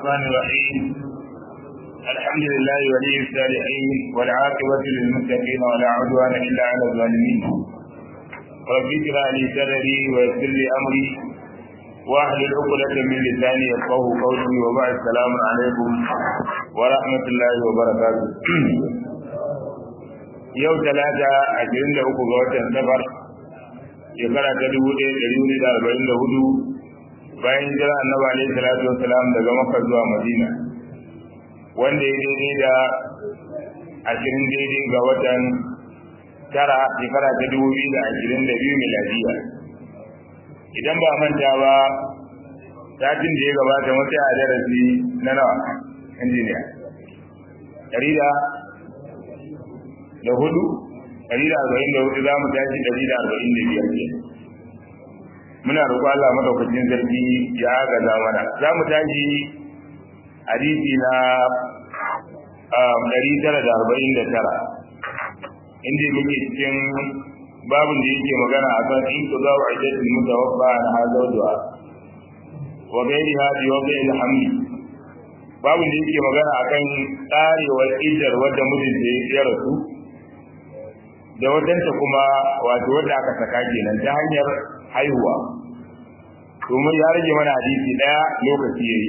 الرحمن الرحيم الحمد لله ولي الصالحين والعاقبة للمتقين ولا عدوان إلا على الظالمين رب اشرح لي صدري ويسر لي أمري واحلل عقدة من لساني يفقه قولي وبعد السلام عليكم ورحمة الله وبركاته yau talata ashirin da uku ga watan safar shekara ta dubu ɗaya ɗari hudu da arba'in da hudu bayan jira annabi alaihi salatu wassalam daga makka zuwa madina wanda ya daidai da ashirin daidai ga watan tara shekara ta dubu biyu da ashirin da biyu miladiya idan ba manta ba satin da ya gabata mutu a darasi na nawa injiniya ɗari da da hudu ɗari da arba'in da hudu za mu tashi ɗari da arba'in da biyar ke muna roƙo Allah madaukakin sarki ya gaza mana za mu tashi hadisi na ɗari tara da arba'in da tara inda muke cikin babin da yake magana a kan in ku zawo a jasin mutawaffa na hazauduwa wa gairi hadi wa gairi hamdi babin da yake magana a kan tsarewar idar wadda mijinta ya rasu da wadanta kuma wato wadda aka saka kenan ta hanyar haihuwa domin ya rage mana hadisi daya lokaci yayi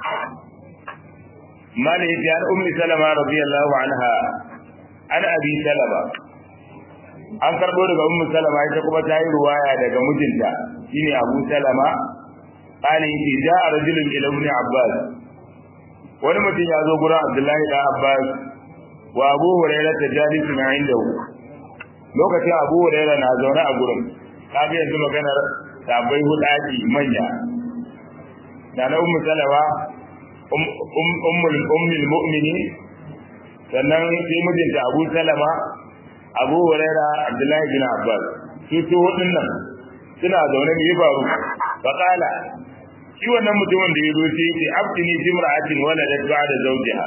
mala yace an ummi salama radiyallahu anha an abi salama an karbo daga ummi salama ita kuma ta yi ruwaya daga mijinta shine abu salama qala yace ja'a rajulun ila ibn abbas wani mutum ya zo gurin abdullahi da abbas wa abu hurairah tajalisun indahu lokacin abu hurairah na zaune a gurin kaga yanzu maganar sabai hudaki manya da na ummu salama ummul ummul mu'minin sannan sai mijinta abu salama abu hurairah abdullahi bin abbas su to waɗannan suna zaune ne ya faru faqala shi wannan mutumin da ya zo sai ya ce abtini jimra'atin waladat ba'da zawjiha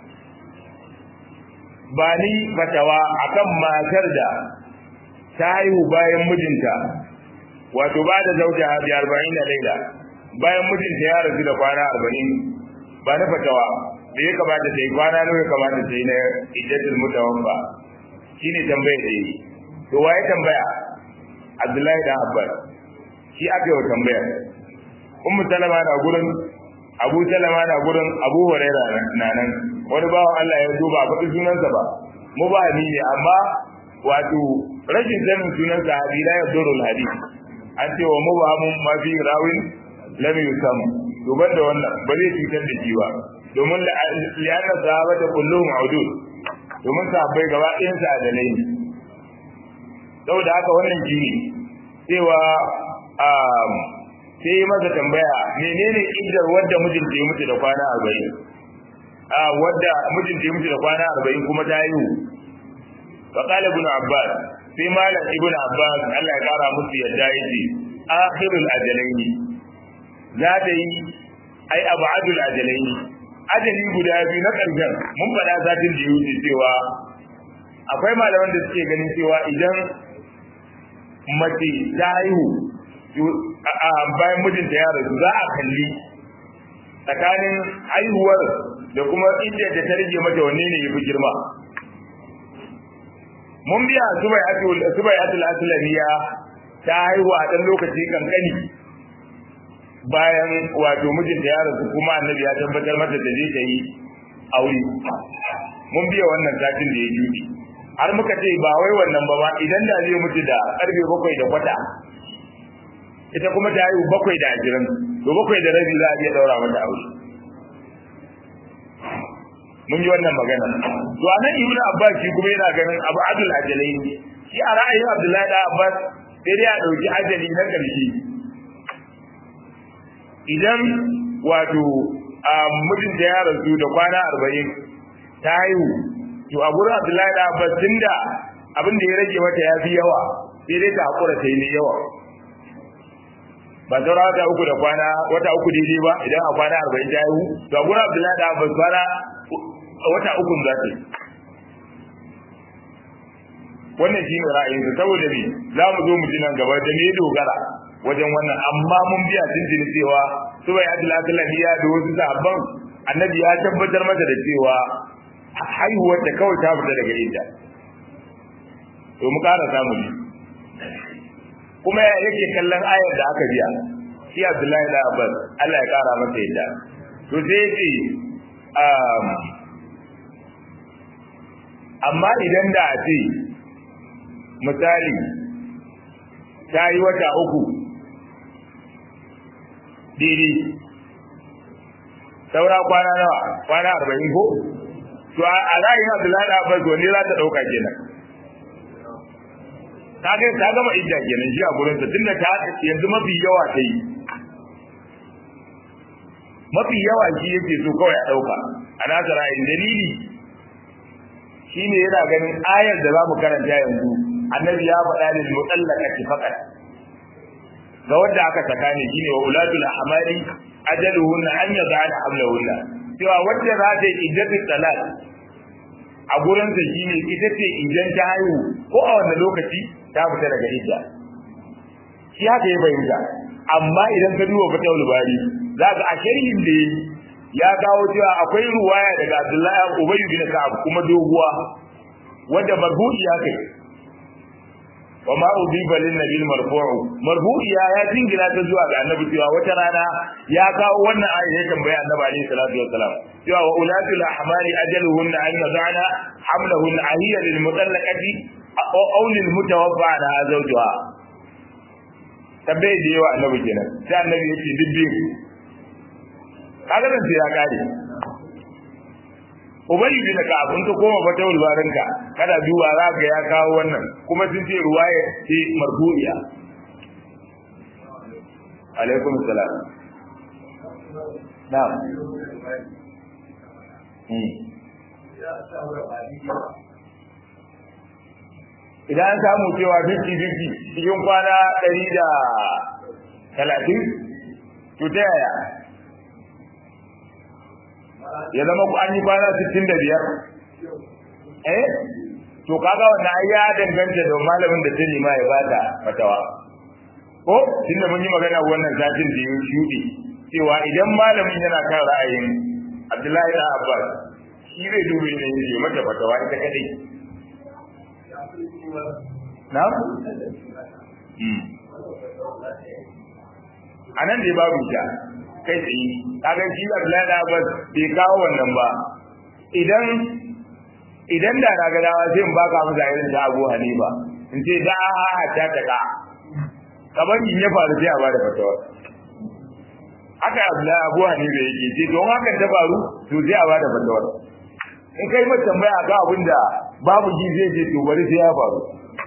ba ni fatawa akan matar da ta haihu bayan mijinta wato ba da zauja bi arba'in da laila bayan mijinta ya rasu da kwana arba'in ba na fatawa da ya kamata ta yi kwana nawa ya kamata ta yi na iddatul mutawaffa shine tambayar da yi to waye tambaya Abdullahi da Abbas shi aka yi tambaya Ummu Salama na gurin Abu Salama na gurin Abu Huraira na nan wani bawan Allah ya zo ba a faɗi sunansa ba mu ba ni ne amma wato rashin sanin sunan sahabi la yadurru al-hadith an ce wa mubahamun ma fi rawin lam yusam to banda wannan ba zai cutar da shi ba domin li'anna sahabata kulluhum udud domin sahabbai gaba ɗayan sa adalai ne saboda haka wannan jini cewa sai masa tambaya menene iddar wadda mijinta ya mutu da kwana arba'in a wadda mijinta ya mutu da kwana arba'in kuma ta yi فقال ابن عباس في مال ابن عباس الله يقرا musu yadda yace akhirul ajalaini za ta yi ai abadul ajalaini ajali guda biyu na karshen mun faɗa satin da yuce cewa akwai malaman da suke ganin cewa idan mace ta haihu bayan mijinta ya rasu za a kalli tsakanin haihuwar da kuma inda ta rage mata wanne ne ya fi girma mun biya subai atul aslamiya ta haihu a ɗan lokaci kankani bayan wato mijinta ya rasu kuma annabi ya tabbatar mata da zai ta yi aure mun biya wannan satin da ya juɗe har muka ce ba wai wannan ba ma idan da zai mutu da karfe bakwai da kwata ita kuma ta haihu bakwai da ashirin to bakwai da rabi za a iya ɗaura mata aure mun yi wannan magana to anan ibnu abbas shi kuma yana ganin abu adul ajalai shi a ra'ayin abdullahi da abbas sai dai a dauki ajali na karshe idan wato a mijin da ya rasu da kwana arba'in ta haihu to a gurin abdullahi da abbas tunda abin da ya rage mata ya fi yawa sai dai ta hakura ta yi ne yawa ba saura wata uku da kwana wata uku daidai ba idan a kwana arba'in ta haihu to a gurin abdullahi da abbas kwana wata ukun za ta yi wannan shi ne ra'ayinsa saboda me za mu zo mu ji nan gaba da me dogara wajen wannan amma mun biya tuntuni cewa su bai adila adila da wasu sahabban annabi ya tabbatar mata da cewa haihuwar da kawai ta fita daga idda to mu ƙara samu ne kuma yake kallon ayar da aka biya shi Abdullahi da Abbas Allah ya ƙara masa yadda to sai yace um, amma idan da a ce misali ta yi wata uku daidai saura kwana nawa kwana arba'in ko to a ra'ayin abdullahi da abbas wani za ta ɗauka kenan ta kai ta gama idda kenan shi a gurin ta tunda ta yanzu mafi yawa ta yi mafi yawa shi yake so kawai a ɗauka a nasa ra'ayin dalili shine yana ganin ayar da za mu karanta yanzu annabi ya faɗa lil mutallaqati faqat ga wanda aka saka ne shine wa ulatul ahmali ajaluhunna an yad'ana hamlahunna cewa wanda za ta yi iddatu talaq a gurin sa shine ita ce idan ta haihu ko a wannan lokaci ta fita daga idda shi haka ya bayyana amma idan ka duba fatawul bari za ka a sharhin da ya kawo cewa akwai ruwaya daga Abdullahi Ubay bin Ka'ab kuma doguwa wanda marfu'i ya kai wa ma udiba lin nabil marfu'u marfu'i ya ya jingina ta zuwa ga annabi cewa wata rana ya kawo wannan aya ya tambaya annabi alaihi salatu wassalam cewa wa ulatul ahmali ajaluhunna an yadana hamlahunna ahiya lil mutallaqati aw lil mutawaffa ala zawjiha tabbai da yawa annabi kenan sai annabi yace dibbi kaga dan sai ya kare ubayi bin ka abun ka koma fa tawul barinka kada duba za ga ya kawo wannan kuma sun ce ruwaya ce marfu'iya alaikum salam na'am idan an samu cewa 50-50 cikin kwana 130 to ta yaya ya zama ku an yi kwana 65 eh to kaga wannan ai ya danganta da malamin da tani ma ya bata fatawa ko tunda mun yi magana wannan satin da ya shuɗe cewa idan malamin yana kan ra'ayin Abdullahi da Abbas shi zai dube ne ya mata fatawa ita kadai na'am a nan da babu ita kai tsaye kaga shi Abdullahi da Abbas bai kawo wannan ba idan idan da na ga dawa sai in baka musu irin ta Abu Hanifa in ce da a ta ta ka kamar in ya faru sai a bada fatawa haka Abdullahi Abu Hanifa yake ce don haka ta faru to sai a bada fatawa in kai mata tambaya ga abin da babu ji zai je to bari sai ya faru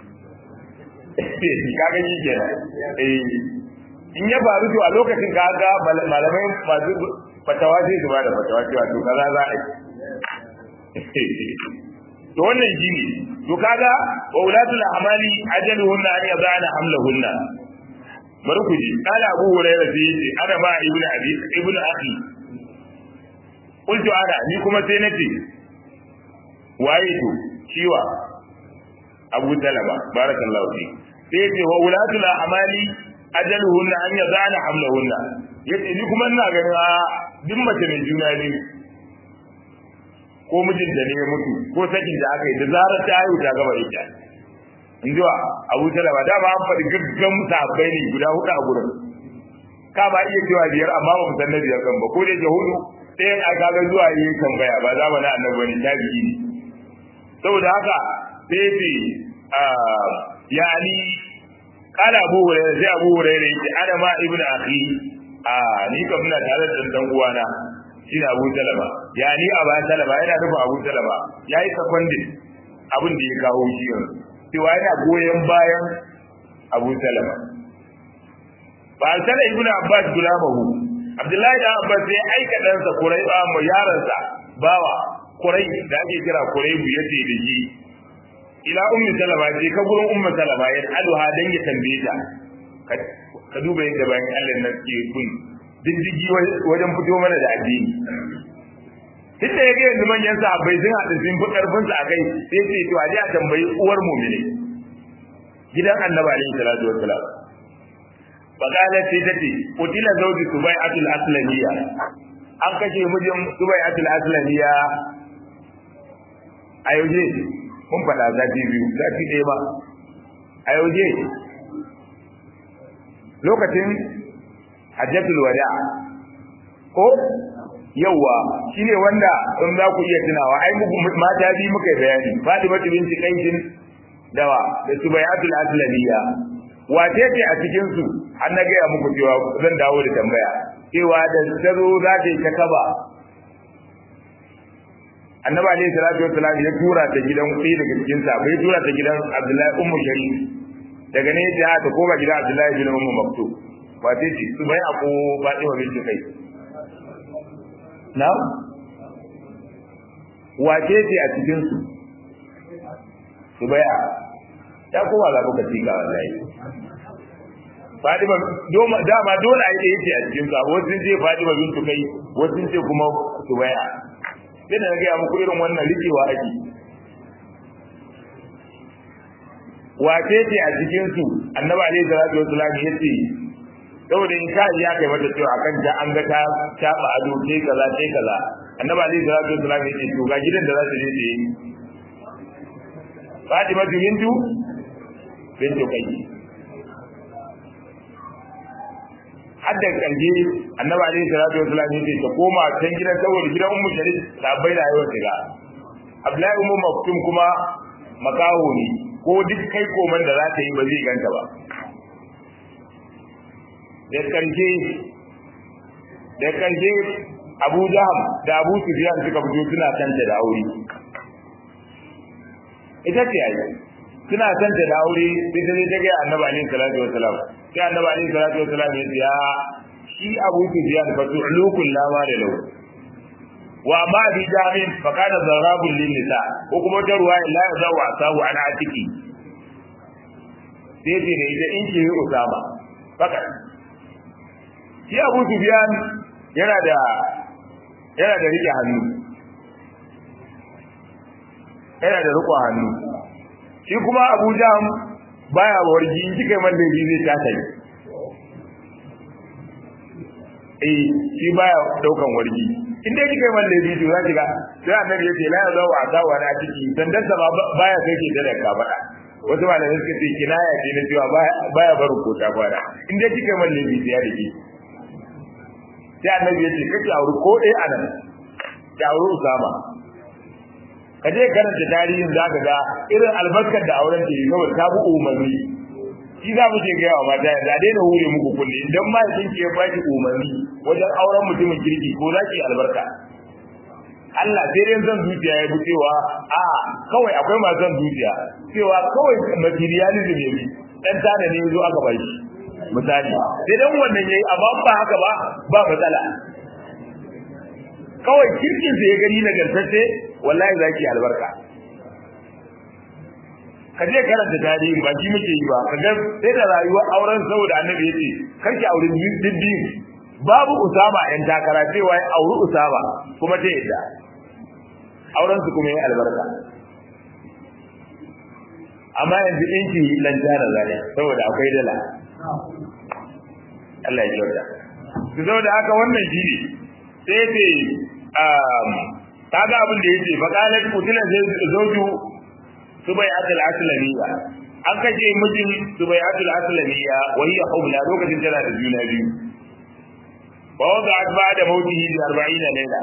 kaga shi kenan eh in ya faru to a lokacin ka ga malamai masu fatawa sai su bada fatawa cewa to kaza za a yi to wannan shine to kaga wa ulatul ahmali ajaluhunna an yadana hamlahunna bari ku ji kana abu hurairah sai yace ana ba ibnu abi ibnu akhi qultu ana ni kuma sai nace waye to ciwa abu talaba barakallahu fi sai yace wa ulatul ahmali ajaluhunna an yadana hamlahunna yace ni kuma ina ganin a duk mace mai juna biyu ko mijinta ne ya mutu ko sakin da aka yi da zarar ta haihu ta gaba ita in ji wa abu talaba da ba an faɗi gaggan sahabbai ne guda hudu a gurin ka ba iya cewa biyar amma ba mu san na biyar kan ba ko da ke hudu sai a kaga zuwa yi tambaya ba za mu na annabi ne ta biyi ne saboda haka sai ce yani kala abu hurairah sai abu hurairah yace ana ma ibnu akhi a ni kam ina tare da dan uwana shine Abu Talaba ya ni Abu Talaba yana nufin Abu Talaba yayi secondary abin da ya kawo shi yanzu cewa yana goyen bayan Abu Talaba ba sai Ibn Abbas gulamahu Abdullahi da Abbas sai aika dan sa Kurai ba mu yaran sa bawa Kurai da ake kira Kurai bu yace da shi ila ummi Talaba je ka gurin ummi Talaba ya alha dan ya tambaye ta ka duba yadda bayan Allah na ke kun diddigi wajen fito mana da addini duk da yake yanzu manyan sahabbai sun haɗu sun fi ƙarfin su a kai sai ce to a je a tambayi uwar mu'mini gidan annabi alaihi salatu wassalam faqalat sai tace qutila zawji subai'atul aslamiyya an kashe mijin subai'atul aslamiya a yauje mun faɗa zafi biyu zafi ɗaya ba a yauje lokacin hajjatul wada ko yawa shine wanda in za ku iya tunawa ai mata bi muka bayani Fatima binti Qais dawa da Subayatul Aslamiyya wace ce a cikin su an na gaya muku cewa zan dawo da tambaya cewa da tazo za ta yi ta kaba annabi alayhi salatu wassalam ya tura ta gidan ɗaya daga cikin sa bai tura ta gidan Abdullahi ummu Sharif daga ne ta ta koma gidan Abdullahi bin Ummu Maktub wace ce Subaya ko Fatima binti Qais na wace ce a cikin su subaya ya kuma za ku kaci ga wallahi Fadima doma dama dole a yi yake a cikin sa wasu sun ce Fadima bintu kai wasu sun ce kuma subaya sai da na gaya muku irin wannan rikewa ake wace ce a cikin su annabi alaihi salatu wasallam yace saboda in ka ya kai mata cewa akan ta an ga ta taba ado ce kaza ce kaza annabi alaihi salatu wasallam yace to ga gidan da za ta je ta yi Fatima bintu bintu kai hadda kalje annabi alaihi salatu wasallam yace ta koma can gidan saboda gidan ummu sharif da bai da yawan shiga Abdullahi ummu maktum kuma makaho ne ko duk kai koman da za ta yi ba zai ganta ba da karshe da karshe Abu Jaham da Abu Sufyan suka fito suna kanta da aure ita ce ai suna kanta da aure sai ta ta ga Annabi alaihi salatu wasalam sai Annabi alaihi salatu wasalam ya ce ya shi Abu Sufyan fa tu'lukul lama da lau wa ma bi jamin fa kana zarabul lin nisa ko kuma ta ruwa la ya wa sabu ana atiki sai ce ne idan in ki usama fakat shi abu sufiyan yana da yana da rike hannu yana da riko hannu shi kuma abu jam baya wargi in kika man laifi zai tata ne eh shi baya daukan wargi in dai kika man laifi to za ki ga sai annabi ya ce la ya zawo asa wa na ciki dan dan ba baya kai ke da ka faɗa wasu malamai suka ce kinaya ce na cewa baya barin kota kwana in dai kika man laifi sai ya dake sai annabi ya ce kake auri ko ɗaya a nan ki auri usama ka je karanta tarihin za ka ga irin albarkar da auren ta yi saboda ta bi umarni shi za mu ce ga yawa mata da daina hure muku kulle idan ma kin ke ba ki umarni wajen auren mutumin kirki ko za ki albarka Allah sai dai zan zuciya ya bi cewa a kawai akwai masu zan zuciya cewa kawai materialism ya bi dan tana ne zo aka bai shi misali sai dan wannan yayi amma ba haka ba ba matsala kawai kirkin sai ya gani na gartace wallahi zaki albarka ka je karanta tarihi ba shi muke yi ba kaga sai da rayuwar auren saboda annabi yace karki aure dibbi babu usama yan takara cewa ya auri usama kuma ta yadda auren su kuma yi albarka amma yanzu inki dan jara zane saboda akwai dala Allah ya kyauta su zo da haka wannan shi ne sai ce kaga abin da yake faqalat qutila zawju subayatul aslamiyya an kace mijin subayatul aslamiyya wa hiya hubla lokacin tana da juna biyu wa wada'at ba'da mawtihi bi 40 layla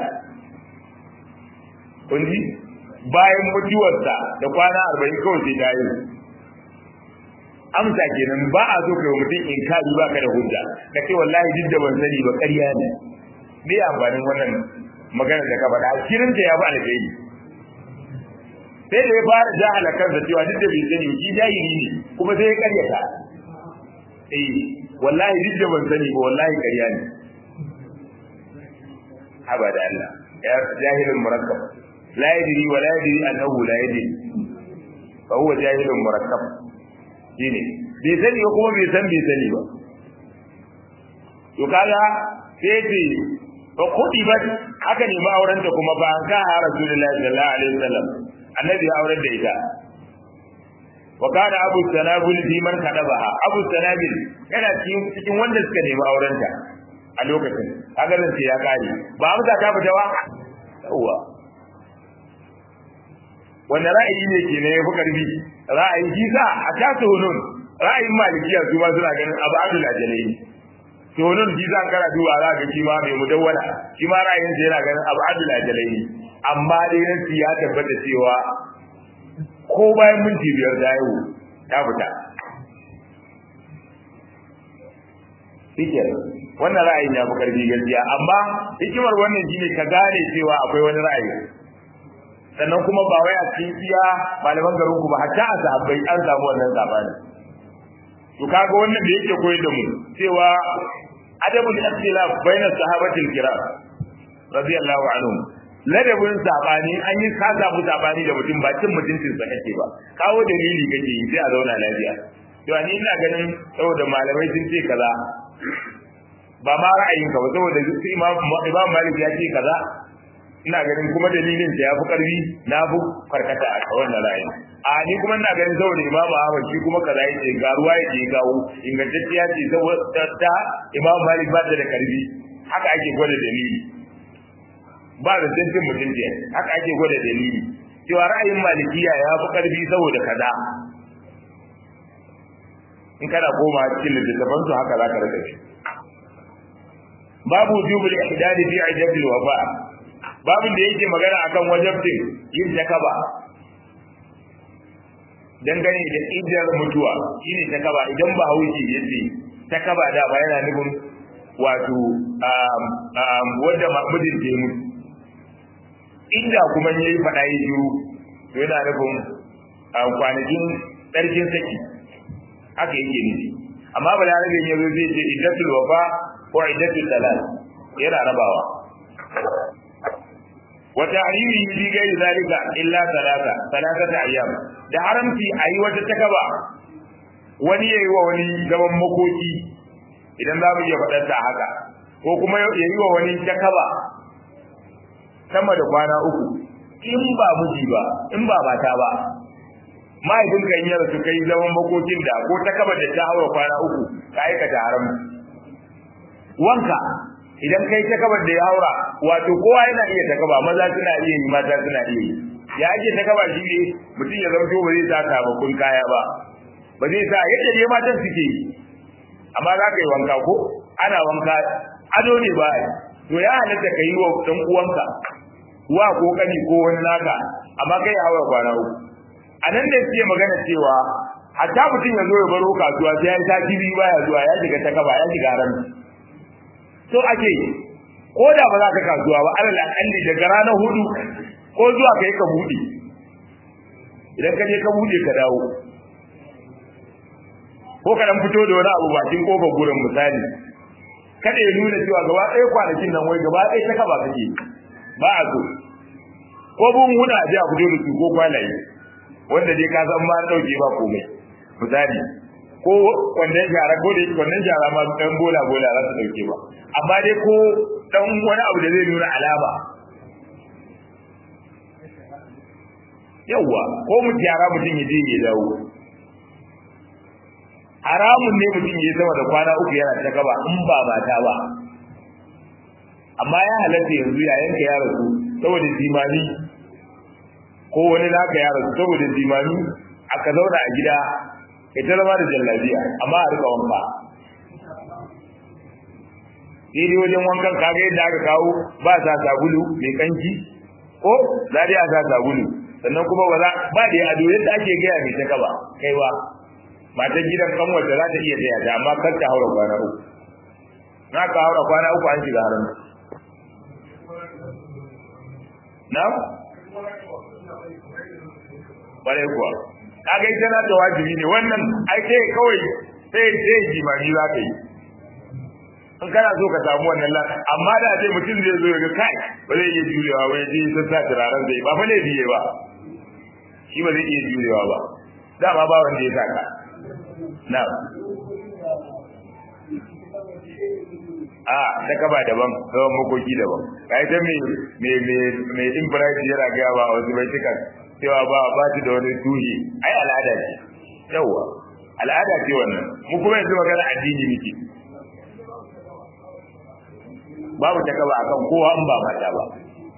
kunji bayan mutuwarsa da kwana 40 kawai sai ta yi amsa kenan ba a so kai mutum in ka ba ka da hujja ka ce wallahi duk da ban sani ba ƙarya ne me amfanin wannan magana da ka faɗa kirin ta ya ba alheri sai da ya fara jahala kansa cewa duk da bai sani shi jahili ne kuma sai ya ƙaryata eh wallahi duk da ban sani ba wallahi ƙarya ne haba da Allah ya jahilun murakkab la yadri wa la yadri annahu la yadri fa huwa jahilun murakkab shine bai sani ba kuma bai san bai sani ba to kaga sai ce fa kudi ba aka nemi auren ta kuma ba an ka ha rasulullahi sallallahu alaihi wasallam annabi ya auren da ita wa kana abu sanabil fi man kadabaha abu sanabil yana cikin cikin wanda suka nemi auren ta a lokacin kaga zan ce ya kare ba amsa ta fita ba yawa wanda ra'ayi ne ke ne yafi karfi ra'ayi kisa a tasu hunun ra'ayin malikiya su ma suna ganin abu abdul ajalai to hunun kisa kana duba za ga shi ma mai mudawwala shi ma ra'ayin sa yana ganin abu abdul ajalai amma dai nan ya tabbata cewa ko bayan minti biyar da yau ta fita Shike wannan ra'ayin ya fi karfi gaskiya amma hikimar wannan shine ka gane cewa akwai wani ra'ayi sannan kuma ba wai a cikin iya malaman garin ku ba hatta a sahabbai an samu wannan sabani to kaga wannan da yake koyar da mu cewa adabul ikhtilaf bainas sahabatil kiram radiyallahu anhum ladabin sabani an yi ka samu sabani da mutum ba cin mutuncin sa kake ba kawo dalili kake yi sai a zauna lafiya to ni ina ganin saboda malamai sun ce kaza ba ma ra'ayin ka ba saboda sai imam imam malik ya ce kaza ina ganin kuma dalilin sa yafi karfi na bu karkata a wannan ra'ayi a ni kuma ina ganin saboda imam ahmad shi kuma kaza yace ga ruwa yake kawo ingantacciya ce saboda ta imam malik ba ta da karfi haka ake gwada dalili ba da tantin mutunci haka ake gwada dalili cewa ra'ayin malikiya ya fi karfi saboda kaza in kana koma cikin littattafan su haka za ka rika shi babu jubul ihdadi fi ajabil wafa babin da yake magana akan wajabtin yin takaba dangane da idar mutuwa shine takaba idan ba hauki yace takaba da ba yana nufin wato wanda mijin ke mutu inda kuma yayi fada yi shiru to yana nufin kwanakin tsarkin saki haka yake nufi amma balarabin ya zo zai ce iddatul wafa ko iddatul talal yana rabawa wa ta'rimi bi gai zalika illa salata salatata ayyam da haramci ayi wata takaba wani yayi wa wani gaban makoki idan za mu iya faɗar ta haka ko kuma yayi wa wani takaba sama da kwana uku in ba miji ba in ba mata ba mahaifin kan yi rasu kai zaman makokin da ko ta kaba da ta haura kwana uku ka aikata haram wanka idan kai ta kaba da ya haura wato kowa yana iya ta kaba maza suna iya yi mata suna iya yi ya ake ta kaba shi ne mutum ya zama ba zai sa sababbin kaya ba ba zai sa yadda dai matan suke yi amma za ka yi wanka ko ana wanka ado ne ba to ya halatta ka yi wa ɗan uwanka wa ko kani ko wani naka amma kai haura kwana uku a nan da suke magana cewa hatta mutum ya zo ya baro kasuwa sai ya yi sati biyu baya zuwa ya shiga ta kaba ya shiga haram so ake ko da ba za ka kasuwa ba alal akalli daga ranar hudu ko zuwa kai ka bude idan ka je ka bude ka dawo ko ka dan fito da wani abu bakin kofar gurin misali kada ya nuna cewa gaba ɗaya kwanakin nan wai gaba ɗaya ta kaba kake ba a so ko bun huna a ji a fito da su ko kwalaye wanda dai ka san ma dauke ba komai misali ko wannan shara ko dai wannan shara ma dan bola bola za su dauke ba amma dai ko dan wani abu da zai nuna alama yawa ko mu shara mutum ya je ya dawo haramun ne mutum ya sama da kwana uku yana ta gaba in ba mata ba amma ya halatta yanzu yayin ka ya rasu saboda jimani ko wani naka ya rasu saboda jimami aka zauna a gida ita zama da jallabiya amma a rika wanka daidai wajen wankan kaga yadda aka kawo ba sa sabulu mai kanki ko za dai a sa sabulu sannan kuma ba za ba da ado yadda ake gaya mai taka ba kaiwa matan gidan kanwar da za ta iya taya ta amma kar ta haura kwana uku na ka haura kwana uku an shiga haram na kwarai kuwa kaga ita na da wajibi ne wannan ai sai kawai sai sai jimami za ka yi in kana so ka samu wannan la amma da sai mutum zai zo ga kai ba zai iya jurewa ba ya je ya sa turaren zai ba fa ne biye ba shi ba zai iya jurewa ba dama ba wanda ya saka na a ta kaba daban tsawon makoki daban ka ita mai mai mai imbright yana gaya ba wasu bai cikan cewa ba ba ta da wani tuhi ai al'ada ce yawa al'ada ce wannan mu kuma yanzu magana addini muke babu ta kaba akan kowa in ba mata ba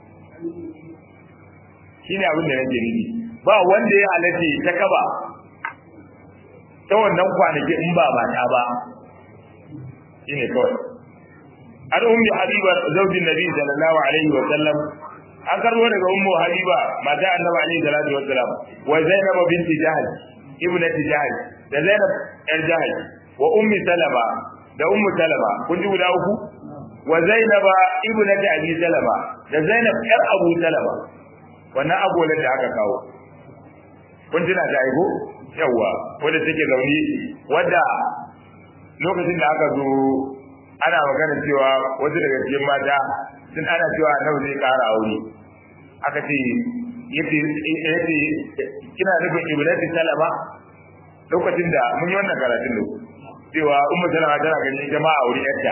shine abin da nake nufi ba wanda ya halatta ta kaba ta wannan kwanaki in ba mata ba shine kawai an ummi habiba zaujin nabi sallallahu alaihi wa sallam an karbo daga ummu habiba mata annabi alaihi salatu wa sallam wa zainab binti jahl ibnati jahl da zainab yar jahl wa ummi salama da ummu salama kun ji guda uku wa zainaba ibnati abi salama da zainab yar abu salama wannan agolar da aka kawo kun tuna da aiko yawa wanda take zaune wadda lokacin da aka zo ana magana cewa wasu daga cikin mata sun ana cewa nawa zai kara aure aka ce yace yace kina nufin ibnati salama lokacin da mun yi wannan karatun da cewa ummu salama tana ganin jama'a aure yarta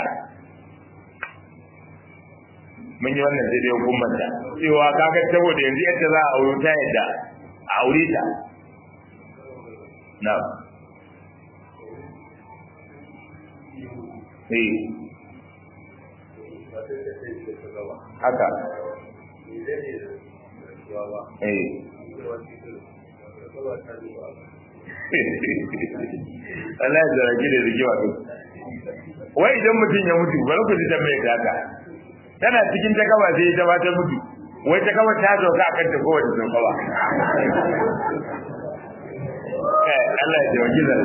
mun yi wannan sai dai hukumar ta cewa kaga saboda yanzu yadda za a aure ta yadda a aure ta na eh haka eh Allah ya zargi da zigi wato wai idan mutum ya mutu bari ku ji tambayar ta haka tana cikin ta gaba sai ta bata mutu wai ta gaba ta sauka akan ta kowace sauka ba kai Allah ya taimaki da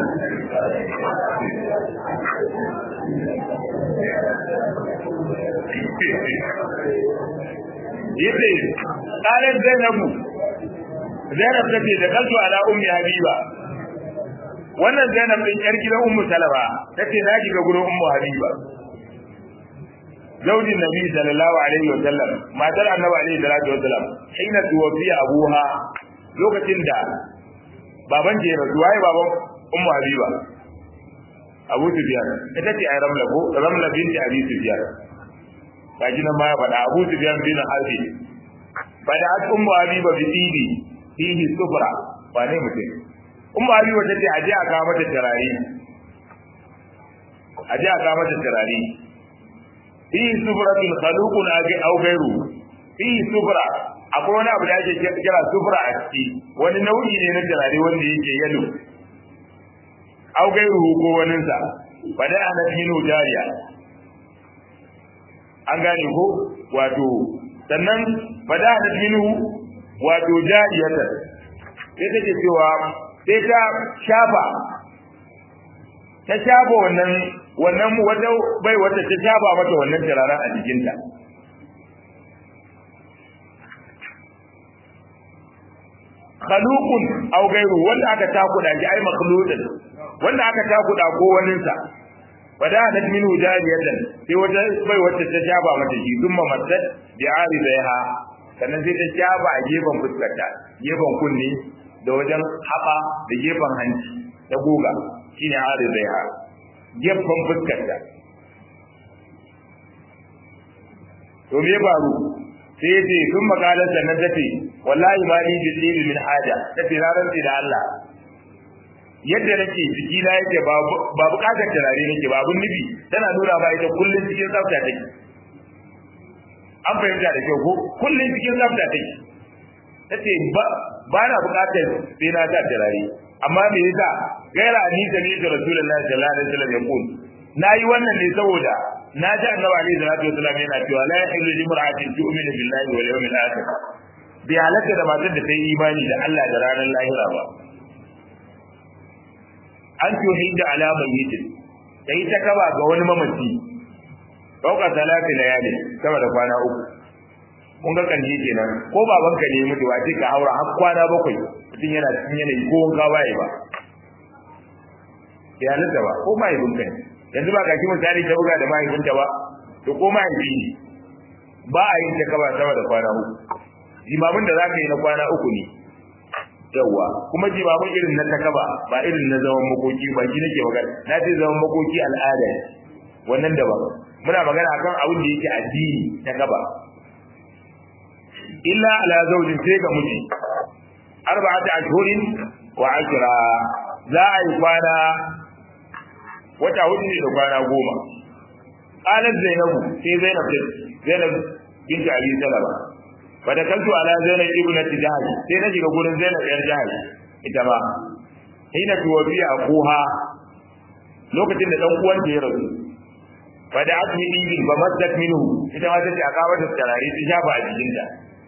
yace qalat zainabu zainab tace da kaltu ala ummi habiba wannan zainab din yar gidan ummu salama tace na shiga gurin ummu habiba zaujin nabi sallallahu alaihi wa sallam matar annabi alaihi salatu wa sallam hina tuwafiya abuha lokacin da baban je rasu waye baban ummu habiba abu sufyan ita ce ai ramla ko ramla binti abi sufyan kaji nan ma ya faɗa abu sufyan bin harbi bada at ummu habiba bi tibi fihi sufra ba ne mutum ummu habiba tace aje aka mata tarari aje aka mata tarari fi sufratin khaluqun aw ghayru fi sufra akwai wani abu da ake kira sufra a ciki wani nau'i ne na turare wanda yake yalo aw ghayru ko wanin sa bada ana minu jariya an gane ko wato sannan bada ana minu wato jariyatan sai take cewa sai ta shafa ta shafa wannan wannan wata bai wata ta shafa mata wannan turaren a jikinta khaluqun aw ghayru wanda aka takuda shi ai makhluqun wanda aka takuda ko wanin sa wada da min jariyatan sai wata bai wata ta shafa mata shi thumma matat bi aridaiha sannan sai ta shafa a gefen fuskarta gefen kunni da wajen haɓa da gefen hanci ta goga shine aridaiha gefen fuskarta to me faru sai yace sun makalar sannan tace wallahi ma ni bi min haja tace na rantsi da Allah yadda nake jiki na yake ba ba bukatar turare nake ba abun nufi tana nuna ba ita kullun cikin tsafta take an fahimta da kyau ko kullun cikin tsafta take tace ba ba na bukatar sai na ta turare amma me yasa gaira ni da ni da rasulullahi sallallahu alaihi wasallam ya kun nayi wannan ne saboda na ji annabi alaihi salatu wasallam yana cewa la yahillu li mar'atin tu'minu billahi wal yawmil akhir bi halaka da matar da ta yi imani da Allah da ranar lahira ba an tuhidda ala mayyitin sai ta kaba ga wani mamaci fauka salati layali sama da kwana uku kun ga kanji kenan ko babanka ne mutu ba ce ka haura har kwana bakwai mutum yana cikin yanayi ko wanka waye ba ya halitta ba ko mahaifinka ne yanzu ba kaki misali ta buga da mahaifinta ba to ko mahaifi ne ba a yin ta kaba sama da kwana uku jimamin da za ka yi na kwana uku ne yawwa kuma jimamin irin na takaba ba irin na zaman makoki ba shi nake magana na ce zaman makoki al'ada ne wannan daban muna magana akan abin da yake addini ta kaba illa ala zawjin sai ga miji arba'ata ashhurin wa ashra za a yi kwana wata hudu ne da kwana goma qalat zainabu sai zainab zainab binti abi salama fa da kantu ala zainab ibnati jahl sai na shiga gurin zainab yar jahl ita ba hina tuwabiya akuha lokacin da dan uwan ya rasu fa da asmi dibi ba masat minhu ita ma tace aka wata tarare ta shafa a jikinta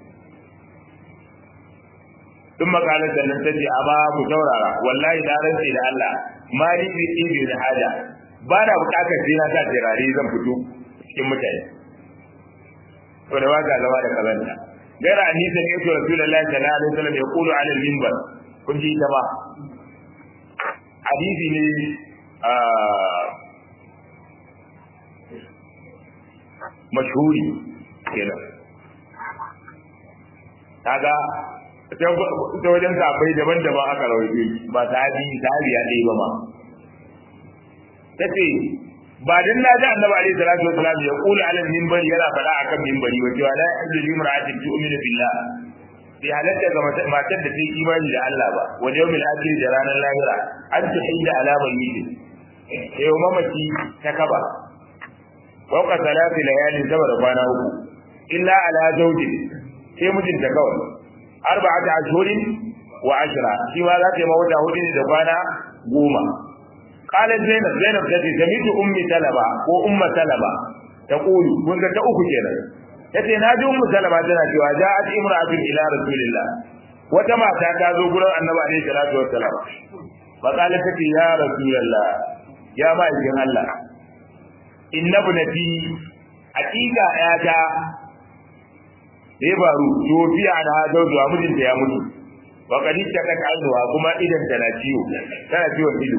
ثم قالت sannan tace amma ku saurara wallahi da rantsi da Allah mali bi ibi da hada ba na bukatar sai na sa tirare zan fito cikin mutane to da waka zama da kazanta gaira ni sai ne to rasulullahi sallallahu alaihi wasallam ya kulu ala minbar kun ji ta ba hadisi ne mashhuri kenan kaga ta wajen sabai daban-daban aka rawaito ba sahabi sahabi ya ɗaya ba ma tace ba dan na ji annabi alaihi salatu wasalam ya kula alal minbari yana faɗa akan minbari wa cewa la yahillu limra'atin tu'minu billah bi halatta ga matar da ta yi imani da Allah ba wa yawmil akhir da ranar lahira an ta hinda alamar miji sai yau mamaki ta kaba wauka salati layalin saboda kwana uku illa ala zawjin sai mijinta kawai arba'ata ashhurin wa ashra shi ma za ta yi mawata hudu ne da kwana goma qalat zainab zainab tace samitu ummi talaba ko umma talaba taqulu kun ga ta uku kenan yace na ji ummu talaba tana cewa ja'at imra'atun ila rasulillah wata mata ta zo gurin annabi alaihi salatu wassalam fa qalat tace ya rasulullah ya ma'aikin Allah inna bunati haqiqa yata da ya faru tofiya na zauzuwa mijinta ya mutu wa kadin ta ka kalluwa kuma idan ta na ciwo tana ciwon ido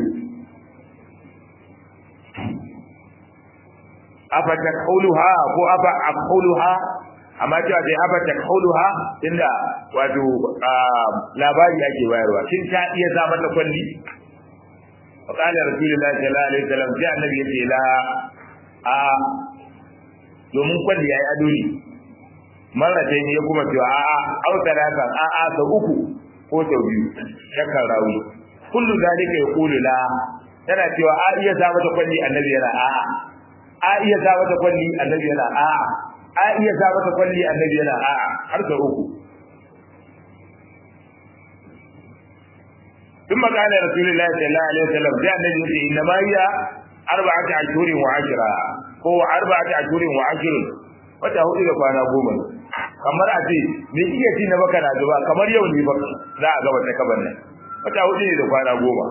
afa takuluha ko afa aquluha amma cewa dai afa takuluha inda wato labari ake bayarwa shin ta iya sa mata kwalli wa qala rasulullahi sallallahu alaihi wasallam sai annabi yace la a domin kwalli yayi ado ne marrata ne ya kuma cewa a'a au talatan a'a sau uku ko sau biyu shakkan rawi kullu zalika yaqulu la tana cewa a iya sa mata kwalli annabi yana a'a a iya sa mata kwalli annabi yana a'a a iya sa mata kwalli annabi yana a'a har sau uku ثم قال رسول الله صلى الله عليه وسلم جاء النبي يقول إنما هي أربعة أشهر وعشرة هو أربعة أشهر وعشر wata hudu da kwana goma ne kamar a ce me iya ci na baka na zuba kamar yau ne baka za a gaba ta kaban nan wata hudu ne da kwana goma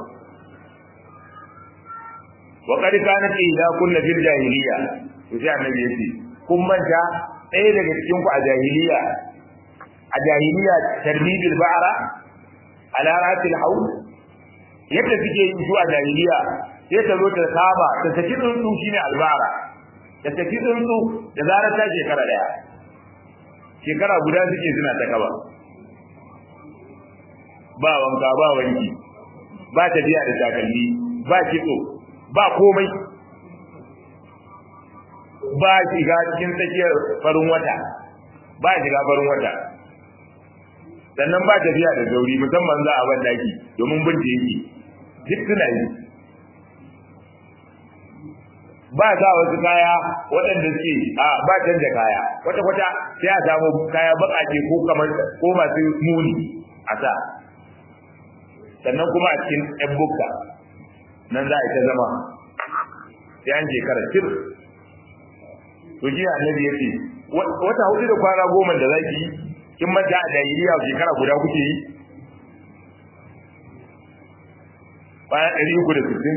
wa qad kanat idza kunna fil jahiliya to sai annabi yace kun manta ɗaya daga cikin ku a jahiliya a jahiliya tarbibil ba'ra ala ratil hawl yadda suke yin su a jahiliya sai ta zo ta saba ta saki tsuntsu shine albara da tafi tsuntsu da zarar ta shekara daya shekara guda suke suna ta kaba ba wanka ba wanki ba tafiya da takalmi ba kitso ba komai ba shiga cikin tsakiyar farin wata ba shiga farin wata sannan ba tafiya da zauri musamman za a ban daki domin bin yake duk suna yi ba sa wasu kaya waɗanda suke a ba canja kaya wata kwata sai a samu kaya baƙaƙe ko kamar ko masu muni a sa sannan kuma a cikin ɗan bukka nan za a ta zama sai an shekara tir to ji annabi ya ce wata hudu da kwana goma da zaki yi kin manta a jahiliya shekara guda kuke yi bayan ɗari uku da sittin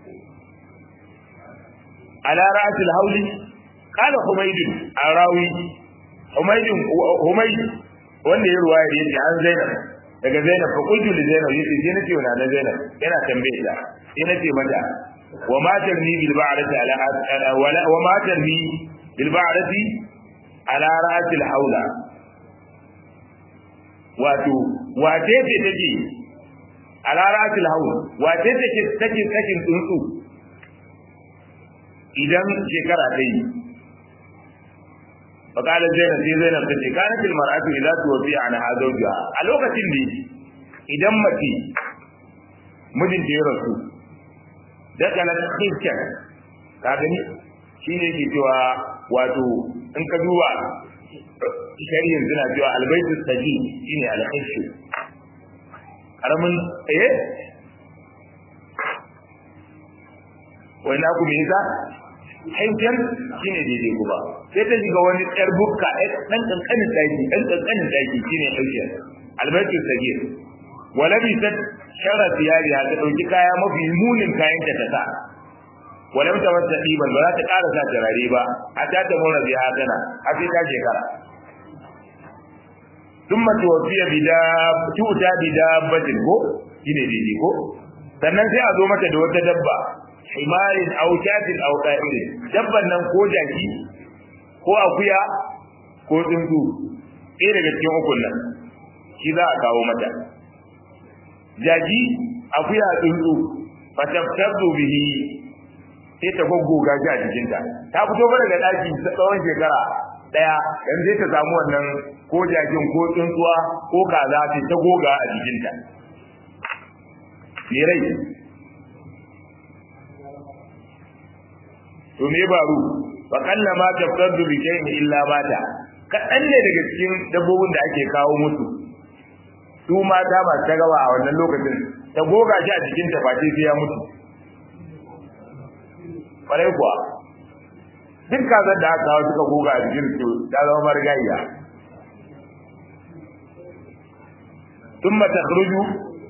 على رأس الهول قال حميد الراوي حميد حميد wanda ya ruwaya da yake an Zainab daga Zainab fa qultu li Zainab yace sai nace wa na Zainab yana tambaye ta sai nace mata wa ma tarmi bil ba'rati ala wala wa ma tarmi bil ba'rati ala ra'si al hawla wato wace ce take ala ra'si al hawla wace take take sakin tsuntsu idan shekara ta yi fakala zainab sai zainab ta ce kana fil mar'atu idza tuwfi an hazawja a lokacin da idan mace mijin ta ya rasu da kana khifkan ka gani shi ne ke cewa wato in ka duba shari'in suna cewa albaitu saji shine alhishu karamin eh wai na ku me yasa haifiyar shine daidai kuma sai ta shiga wani yar bukka dan kankanin daki dan kankanin daki shine haifiyar albaitu saji wala bi ta shara tiyari ta dauki kaya mafi munin kayan ta ta sa wala ta wata diban ba za ta ƙara sa turare ba a ta ta mura biya tana a sai ta shekara ثم توفي بداب tuta bidabatin ko shine daidai ko sannan sai a zo mata da wata dabba himarin aw shatin aw qa'irin dabban nan ko jaki ko akuya ko tsuntsu ɗaya daga cikin ukun nan shi za a kawo mata jaki akuya tsuntsu fataftazu bihi sai ta goggoga shi a jikinta ta fito ba daga ɗaki tsawon shekara daya dan zai ta samu wannan ko jakin ko tsuntsuwa ko kaza ta ta goga a jikinta me rai to me baru wa kalla ma tafsadu bi shay'in illa mata kaɗan ne daga cikin dabbobin da ake kawo musu su mata ba ta gawa a wannan lokacin ta goga shi a jikinta ba sai ya mutu kwarai kuwa duk kazan da aka kawo suka goga a jikin su ta zama marigayya tun mata khruju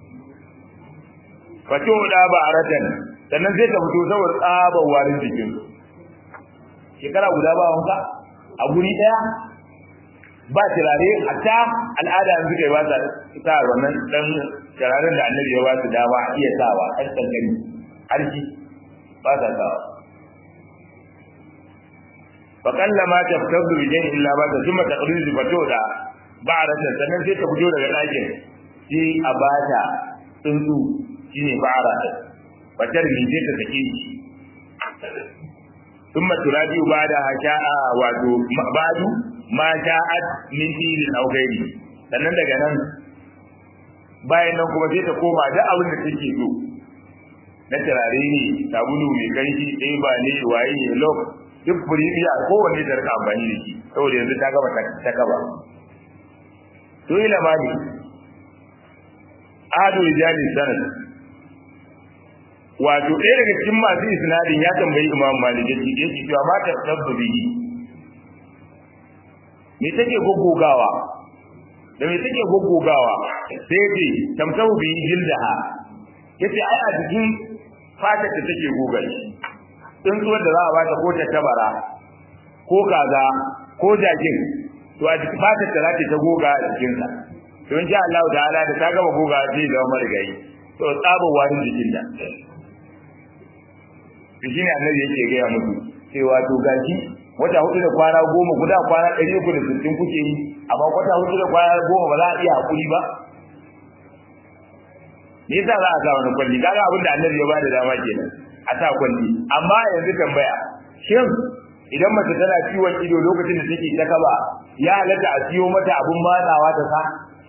fato da ba aratan sannan zai ta fito saboda tsabar warin jikin shekara guda ba wanka a guri daya ba turare hatta al'ada yanzu kai ba ta sa wannan dan turaren da annabi ya ba su dama a iya sawa ɗan kankani har shi ba ta sawa فقل ما تفتض بجين إلا بعد ثم تقريز فتودا بعد sannan sai ta fito daga ɗakin sai a bata tsuntsu shine fara fatar ni sai ta sake shi ثم ترابي بعد هشاء wato ba'du ma sha'at min tilin aw ghairi sannan daga nan bayan nan kuma sai ta koma duk abin da take so na turare ne sabulu mai kanshi ɗaya ba ne waye ne lok duk buriya kowanne da rika amfani da shi saboda yanzu ta gaba ta kaba to ila mali adu rijali sanad wato ɗaya daga cikin masu isnadin ya tambayi imam malik ya ce yake cewa ma ta sabbu bihi me take goggogawa da me take goggogawa sai ce tamsahu bihi jildaha yace ai a cikin fatar da take goga shi tsuntsuwar da za a bata ko ta tabara ko kaza ko jakin to a cikin fatar da za ta goga a jikinsa to in sha Allah ta'ala da ta gama goga zai zama marigayi to tsaba wani jikin da to shine annabi yake gaya musu cewa to gashi wata hudu da kwana goma guda kwana ɗari uku da sittin kuke yi amma wata hudu da kwana goma ba za a iya haƙuri ba me yasa za a sa wani kwalli kaga abin da annabi ya bada dama kenan a sa kwalli amma yanzu tambaya shin idan mace tana ciwon ido lokacin da take ta kaba ya halatta a siyo mata abun matsawa ta sa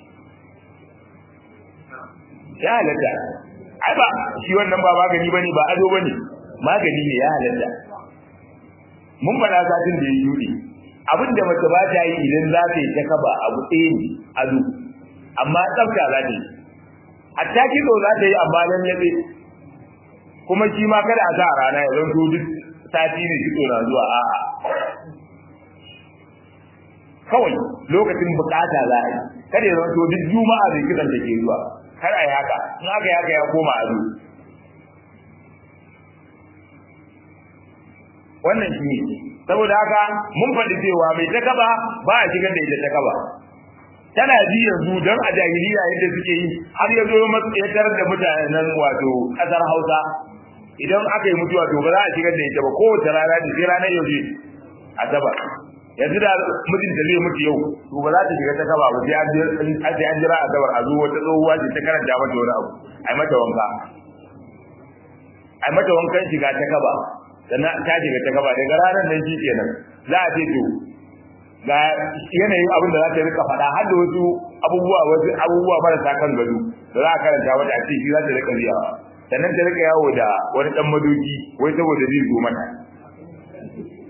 ya halatta ai ba shi wannan ba magani bane ba ado bane magani ne ya halatta mun faɗa satin da ya yuri abin da mace ba ta yi idan za ta yi ta kaba abu ɗaya ne ado amma tsafta za ta yi hatta kizo za ta yi amma nan yabe kuma shi ma kada a sa a rana ya zanto duk sati ne kitso na zuwa a'a kawai lokacin bukata za a yi kada ya zanto duk juma'a bai kitsan da ke zuwa kar a yi haka in aka yi haka ya koma ado wannan shi ne saboda haka mun faɗi cewa mai ta kaba ba a shigar da ita ta kaba tana ji yanzu don a jahiliya yadda suke yi har ya zo matsayatar da mutanen wato ƙasar hausa idan aka yi mutuwa to ba za a shigar da ita ba kowace rana da sai ranar yau ce asabar yanzu da mijinta zai mutu yau to ba za ta shiga ta kaba ba sai an jira asabar a zo wata tsohuwa ce ta karanta mata wani abu ai mata wanka ai mata wankan shiga ta kaba sannan ta shiga ta kaba daga ranar nan shi kenan za a ce to ga yanayin abin da za ta rika faɗa har da wasu abubuwa wasu abubuwa marasa kan gado da za a karanta wata a ce shi za ta rika biyawa sannan ta rika yawo da wani dan madoki wai saboda zai zo mata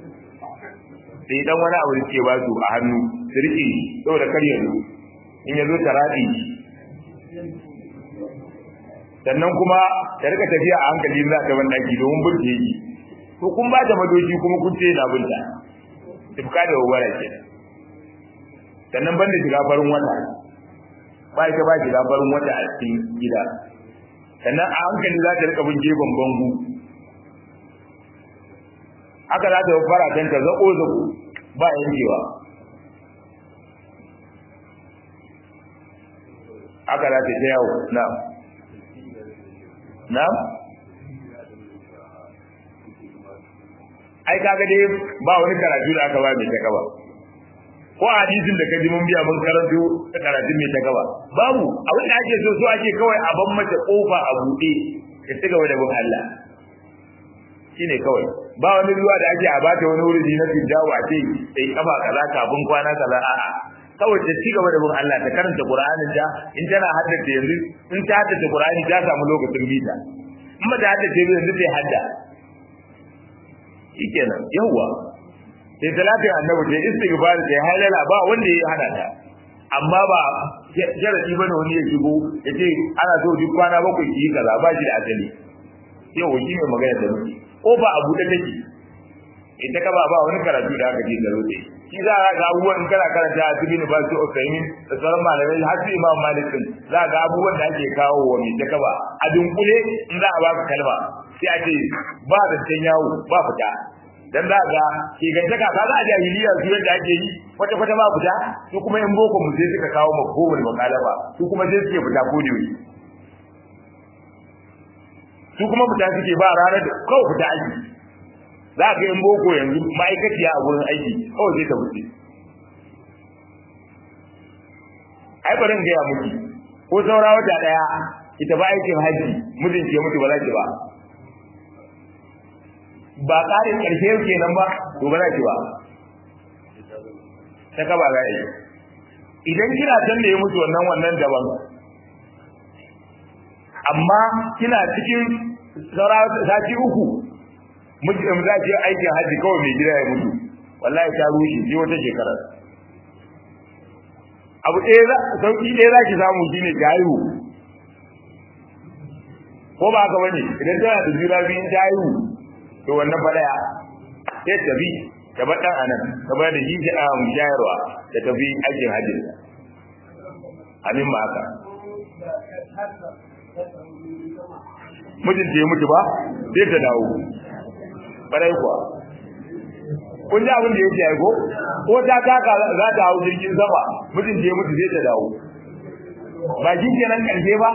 sai dan wani abu da ke ba su a hannu su rike saboda kar ya zo in ya zo ta raɗi sannan kuma ta rika tafiya a hankali za ta ban daki domin burke yi to kun ba ta madoki kuma kun ce na bunta tufka da wawara ke sannan banda shiga farin wata ba ita ba shiga farin wata a cikin gida sannan a hankali za ta rika bin gefen bangu haka za ta fara can ta zaƙo zaƙo ba yankewa haka za ta ta yawo na na ai kaga dai ba wani karatu da aka ba mai ta gaba ko hadisin da kaji mun biya mun karanto ta karatun mai ta gaba babu abin da ake so so ake kawai a ban mata kofa a buɗe ka ci gaba da bin Allah shine kawai ba wani ruwa da ake a bata wani wuri na tijawa a ce sai kafa kaza kafin kwana kaza a'a kawai ta ci gaba da bin Allah ta karanta Qur'anin ta in tana haddace yanzu in ta haddace Qur'ani ta samu lokacin bita in ba ta haddace ba yanzu sai hadda shikenan yawa sai talatin annabi ta istighfar ta halala ba wanda ya hana ta amma ba sharadi bane wani ya shigo yace ana so duk kwana bakwai ki kaza ba shi da asali yau shi ne magana da muke ko ba abu da take ita ka ba ba wani karatu da aka ji da rote shi za ka ga abubuwan kana karanta a cikin ba su Usaimin da sauran malamai har su Imam Malik din za ga abubuwan da ake kawo wa mai ta kaba a dunkule in za a baka kalma sai a ce ba da can yawo ba fita dan za ga ke gantaka ka za a jahiliya su yadda ake yi kwata kwata ba fita su kuma in boko mu sai suka kawo mafhumul muqalaba su kuma sai suke fita ko da su kuma fita suke ba ranar da kawai fita aiki za ka yin boko yanzu ma'aikaciya a wurin aiki kawai zai ta wuce ai bari in gaya miki ko saura wata daya ki tafi aikin haji mijin ke mutu ba za ki ba ba ƙarin ƙarshe kenan ba to ba za ki ba ta kaba za yi idan kina can da ya mutu wannan wannan daban amma kina cikin saura sati uku miji da za ki aikin haji kawai mai gida ya mutu wallahi ta rushe sai wata shekara abu ɗaya za sauki ɗaya za ki samu shine ki haihu ko ba haka bane idan tana da juna biyu ta haihu to wannan fa daya sai ta bi ta bar dan anan ta bar da shi a shayarwa da ta bi aikin hajji amin ma haka mijinta ya mutu ba sai ta dawo barai kuwa kun ji abin da yake aiko ko ta taka za ta hau jirgin sama mijinta ya mutu sai ta dawo ba shi kenan karshe ba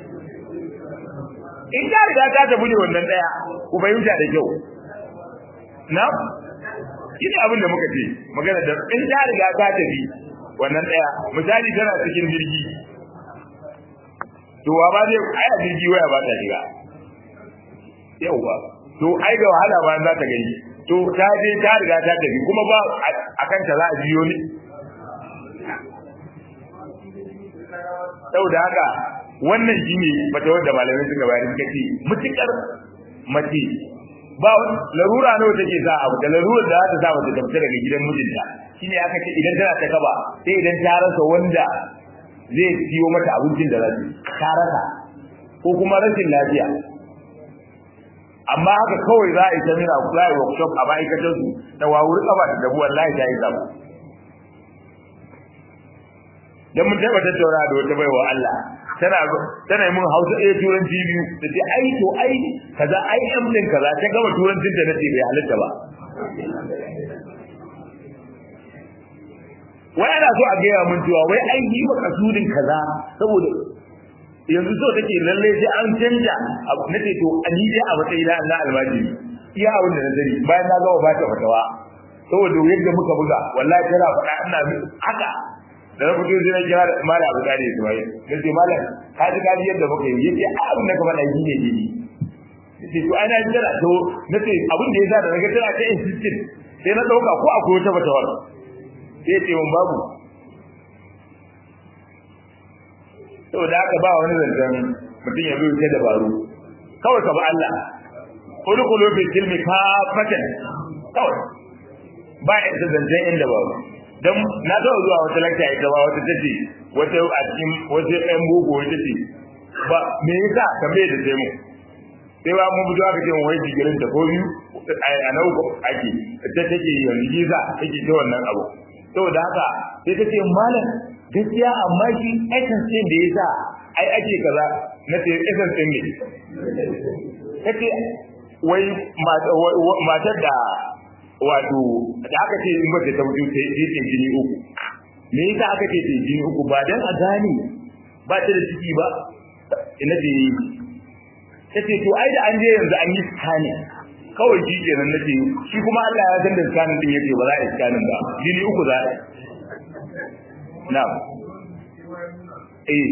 in ta riga ta tafi ne wannan daya ku fahimta da kyau na shine abin da muka ce magana da in ta riga ta tafi wannan daya misali tana cikin jirgi to wa ba zai ai a jirgi waya ba ta shiga yauwa to ai da wahala ba za ta gani to ta je ta riga ta tafi kuma ba akan ta za a biyo ne saboda haka wannan shine mata wanda malamai suka bayar suka ce mutukar mace ba larura nawa take sa abu da larurar da za ta sa mata ta fita daga gidan mijinta shine aka ce idan tana ta kaba sai idan ta rasa wanda zai siyo mata abincin da za ta rasa ko kuma rashin lafiya amma haka kawai za a yi samina za a yi workshop a ma'aikatar su da wawuri kaba da dabu wallahi ta yi zabu dan mun taɓa tattauna da wata baiwa Allah tana tana mun Hausa ɗaya turanci biyu da ce ai to ai kaza ai am din kaza ta gama turancin da nace bai halitta ba wai ana so a gaya mun cewa wai ai yi maka sudin kaza saboda yanzu so take lalle sai an canja abu nace to ani dai a matsayin na Allah almajiri iya abin da na sani bayan na gama ba ta fatawa saboda yadda muka buga wallahi tana faɗa ina haka da na fito sai na kira da mala abu kare su bai da ce mala ka ji ka ji yadda muka yi yace abin da ka faɗa shi ne dai yace to ana jira to nace abin da yasa da naga tana ta insistent sai na dauka ko akwai wata bata wala sai ce mun babu saboda haka ba wani zancen mutum ya zo ya dabaru kawai ka ba Allah kullu fi kilmi kafatan kawai ba ya ta zancen inda ba dan na zo zuwa wata lakta ita ba wata tace wata a cikin wata ɗan boko wata ce ba me yasa tambaye da sai mu sai ba mun fito aka ce mu wai digirin ta ko biyu a na uku ake ta take yanzu giza take ta wannan abu saboda haka sai ta ce malam gaskiya amma shi essence din da yasa ai ake kaza na ce essence din ne take wai matar da wato da aka ce in mace ta mutu sai sai jini uku me yasa aka ce sai jini uku ba dan a gane ba ta da ciki ba ina ce tace to ai da an je yanzu an yi scanning kawai shi kenan nace shi kuma Allah ya san da scanning din yake ba za a yi scanning ba jini uku za a na eh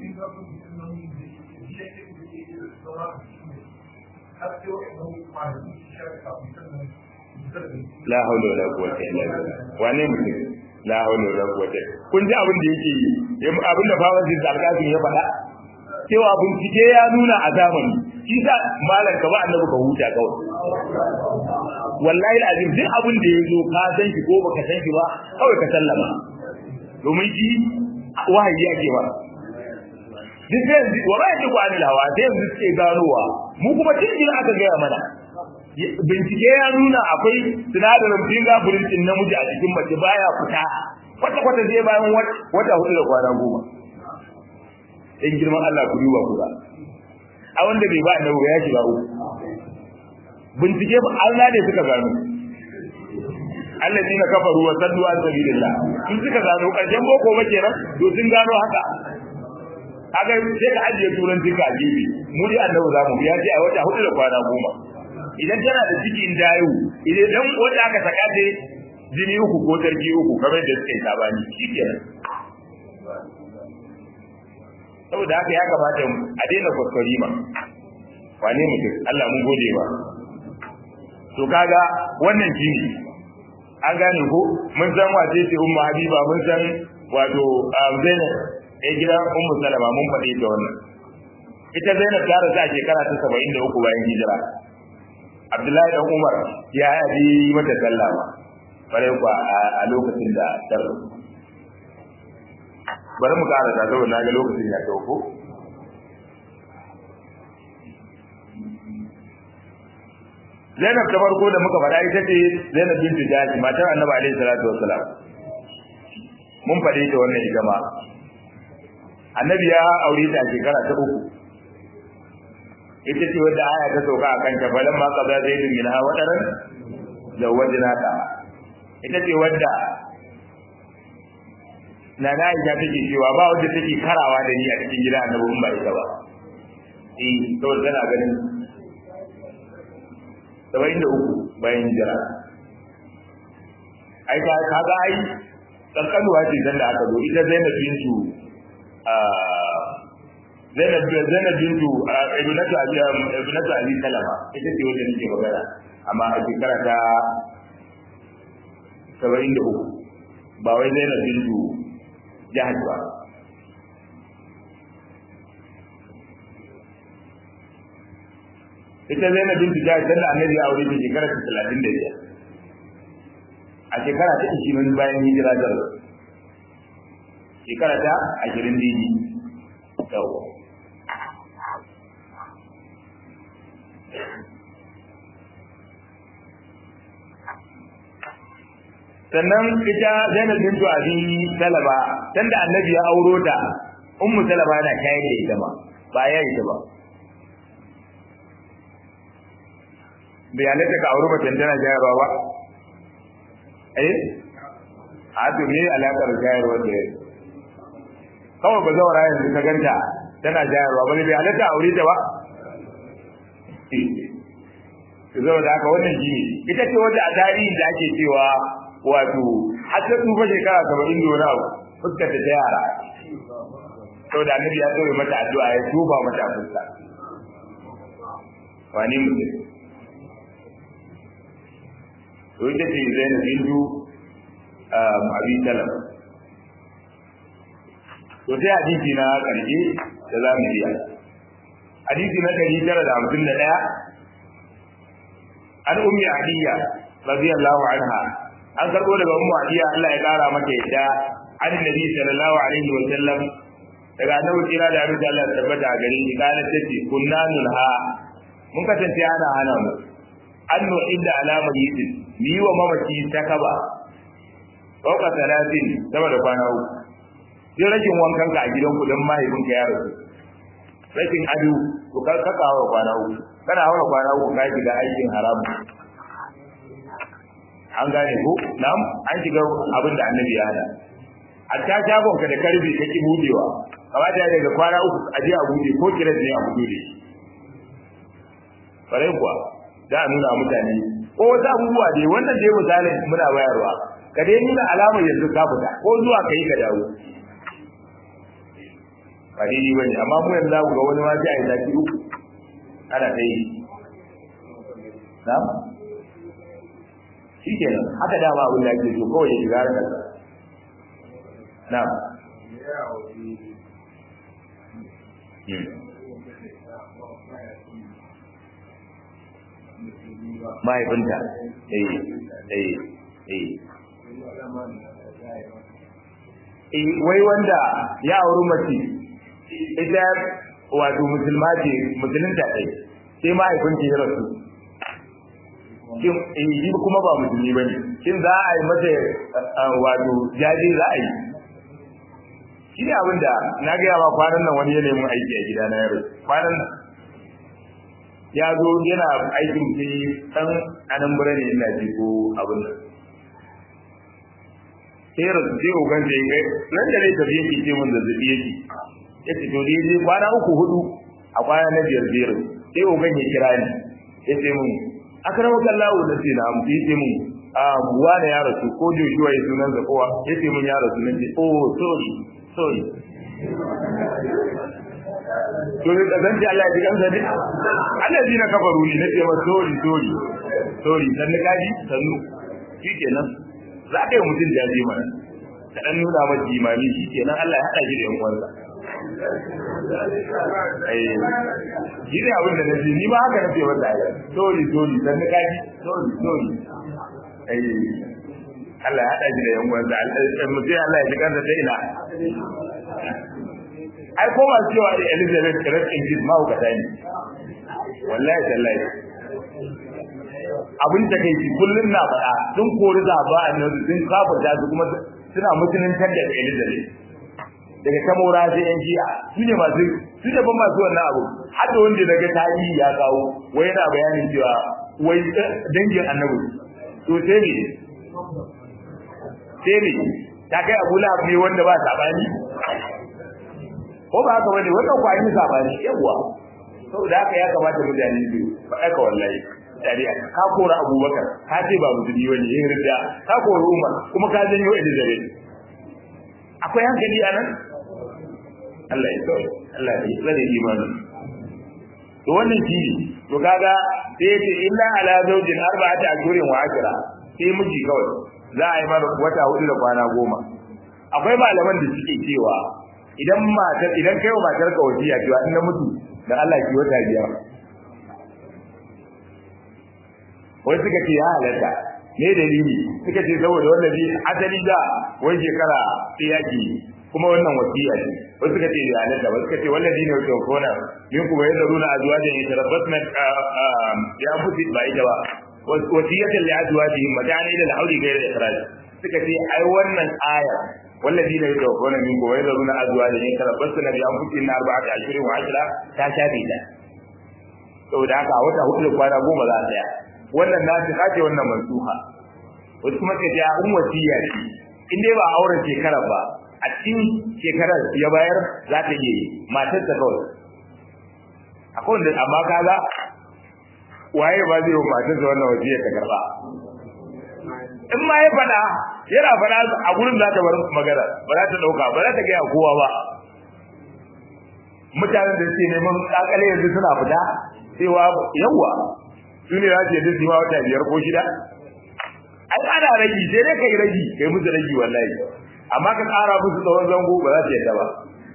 la haula wala quwwata illa billah wane mutum la haula wala quwwata kun ji abin da yake yi abin da bawan jin alƙafin ya faɗa cewa bincike ya nuna a zamani shi sa malam ka ba annabi ka huta kawai wallahi alazim duk abin da ya zo ka san shi ko baka san shi ba kawai ka sallama domin shi wahayi yake ba duk sai yanzu wa ba yake kwani lawa sai yanzu suke ganowa mu kuma cikin aka gaya mana bincike ya nuna akwai sinadarin fingerprint din namiji a cikin mace baya fita kwata kwata sai bayan wata hudu da kwana goma in girman Allah ku duba ku ba a wanda bai ba annabi ya shiga uku bincike ba Allah ne suka gano allazina kafaru wa saddu an sabilillah sun suka gano karshen boko ba kenan to sun gano haka haka sai ka ajiye turanci ka gefe mu dai annabi zamu ya ce a wata hudu da kwana goma idan tana da ciki in dayo idan dan wanda aka saka da jini uku ko tarki uku kamar da suka yi sabani shikenan saboda haka ya kamata a daina kwaskwari ma wane mutum Allah mun gode ba to kaga wannan jini an gane ko mun san wace ce umma habiba mun san wato zainab ɗaya gidan ummu salama mun faɗi ta wannan ita zainab ta rasu a shekara ta saba'in da uku bayan hijira abdullahi dan umar ya yi mata sallah ma bare ku a lokacin da ta bari mu ƙara ta saboda na ga lokacin ya dauko Zainab ta farko da muka faɗa ita ce Zainab bintu Jahsh matar Annabi alaihi salatu wassalam mun faɗe ta wannan ita ma Annabi ya aure ta a shekara ta uku ita ce wadda aya ta sauka a kanta falan ma qada zaidun min ha wadaran zawajnaka ita ce wadda na na ita take cewa ba wadda take karawa da ni a cikin gidan Annabi in ba ita ba eh saboda tana ganin saba'in da uku bayan jira ai ka kaga ai kankanuwa ce dan da aka zo ita Zainab bintu Zainab Zainab bintu ibnatu Abi ibnatu Abi Salama ita ce wanda nake magana amma a shekara ta saba'in da uku ba wai Zainab bintu Jahaj ba ita Zainab bintu Jahaj dan da Annabi ya aure ta shekara ta 35 a shekara ta 20 bayan hijira da shekara ta 20 dini yawa sannan ita Zainab bintu Abi Salama tanda Annabi ya auro ta Ummu Salama na shayar da ita ma ba ya ita ba bai halatta ka auri macen tana shayarwa ba eh a to me alakar shayarwa da kawai ba zaura yanzu ka ganta tana shayarwa ba bai halatta aure ta ba zau da haka wannan shi ita ce wanda a tarihin da ake cewa wato har ta tsufa shekara saba'in da wani abu fuskar ta yara sau da annabi ya tsoye mata addu'a ya tuba mata fuska wani mutum to ita ce zainab bintu abi salam to sai hadisi na karshe da za mu iya hadisi na ɗari tara da hamsin da ɗaya an ummi aliya radiyallahu anha an karbo daga ummu adiya Allah ya kara mata yadda annabi sallallahu alaihi wa sallam daga annabi kira da abin da Allah ya tabbata a gare shi kana tace kunna nulha mun kasance ana hana mu an nu'idda alama yitin ni wa mamaci ta kaba fauka talatin sama da kwana uku sai rashin wankan ka a gidan ku dan mahaifin ka ya rasu rashin ado to ka ka kawo kwana uku kana hawa kwana uku ka shiga aikin haramu an gane ko na'am an shiga abin da annabi ya hada hatta shagon ka da karbi ka ki budewa kamata ya daga kwana uku a je a bude ko kiran ne a bude da shi farai kuwa da a nuna mutane ko wasu abubuwa dai wannan dai misalin muna bayarwa ka dai nuna alamar yanzu ka fita ko zuwa ka yi ka dawo ba daidai ba ne amma mu yanzu za ku ga wani ma sai a yi zafi uku ana ta yi na shi kenan haka dama abin da ake so kawai ya shiga harkar na mahaifinta eh eh eh eh wai wanda ya auri mace ita wato musulma ce musulunta ɗai sai mahaifinta ya rasu shin eh kuma ba musulmi bane shin za a yi mata wato jaje za a yi shi ne abin da na gaya ma kwanan nan wani ya nemi aiki a gida na yaro kwanan nan ya zo yana aikin sai dan anan bura ne ina ji ko abin nan sai rasu sai ogan da ya nan da ne tafi yake ce mun zazzabi yake ya ce to dai kwana uku hudu a kwana na biyar biyar sai ogan ya kira ni ya ce mun akrama kallahu da sai na mu ce mun a buwa da ya rasu ko joshua ya sunan sa kowa ya ce mun ya rasu nan ce oh sorry sorry to ne da zanci Allah ya ji gamsa ne Allah ji na kafaru ne na ce ma sorry sorry sorry dan na gaji sannu shikenan za ka yi mutum jaje mana ka dan nuna masa imami shikenan Allah ya hada shi da yan uwansa shi ne abin da na ce ni ba haka na ce wanda ya sorry sorry dan na gaji sorry sorry Allah ya hada shi da yan uwansa mutum Allah ya ji kansa ta ina ai ko masu cewa da Elizabeth Rest in Peace mahaukata ne wallahi tallahi abin da kai shi kullun na faɗa sun kori zaba a nan sun kafarta su kuma suna mutunantar da Elizabeth daga kamora sai yan jiya su ne masu su ne ban masu wannan abu har da wanda daga tarihi ya kawo wai yana bayanin cewa wai dangin annabi to sai ne sai ne ta kai abu lahab ne wanda ba sabani ko ba haka bane wannan kwa yi sabani yawa saboda haka ya kamata mutane su faɗa ka wallahi shari'a ka kora abubakar ka ce ba musulmi bane yin rida ka kora umar kuma ka janyo elizabeth akwai hankali a nan Allah ya tsare Allah ya tsare imanin to wannan shi ne to kaga sai ya ce illa ala zawjin arba'ati ashhurin wa ashra sai miji kawai za a yi mara wata hudu da kwana goma akwai malaman da suke cewa idan matar idan kai wa matar ka wasiya cewa in na mutu da Allah ki wata biyar wai suka ce ya halatta ne dalili suka ce saboda wannan bi asali da wai shekara sai yaki kuma wannan wasiya ce wai suka ce ya halatta wai suka ce wannan dine wato kona min kuma yadda runa azwajin yatarabbasna ya fusi ba ita ba wasiyatan li azwajihim mata'an ila al-hawli ghayra ikhraj suka ce ai wannan aya والذين يتوفون منكم ويذرون ازواجا يتربصن بانفسهن اربعه اشهر وعشرة ta shafe ta saboda haka wata hudu da kwana goma za a tsaya wannan na ta kace wannan mansuha wasu kuma ce ya um wasiya ce in dai ba auren shekara ba a cikin shekarar ya bayar za ta yi matar ta kawai akwai wanda amma kaga waye ba zai yi matar sa wannan wasiya ta karba in ma ya fada yana fada a gurin za ta bar magana ba za ta dauka ba za ta gaya kowa ba mutanen da suke neman kakale yanzu suna fita cewa yawa su ne za su yadda su ma wata biyar ko shida ai ana ragi sai dai kai ragi kai musu ragi wallahi amma ka tsara musu tsawon zango ba za su yadda ba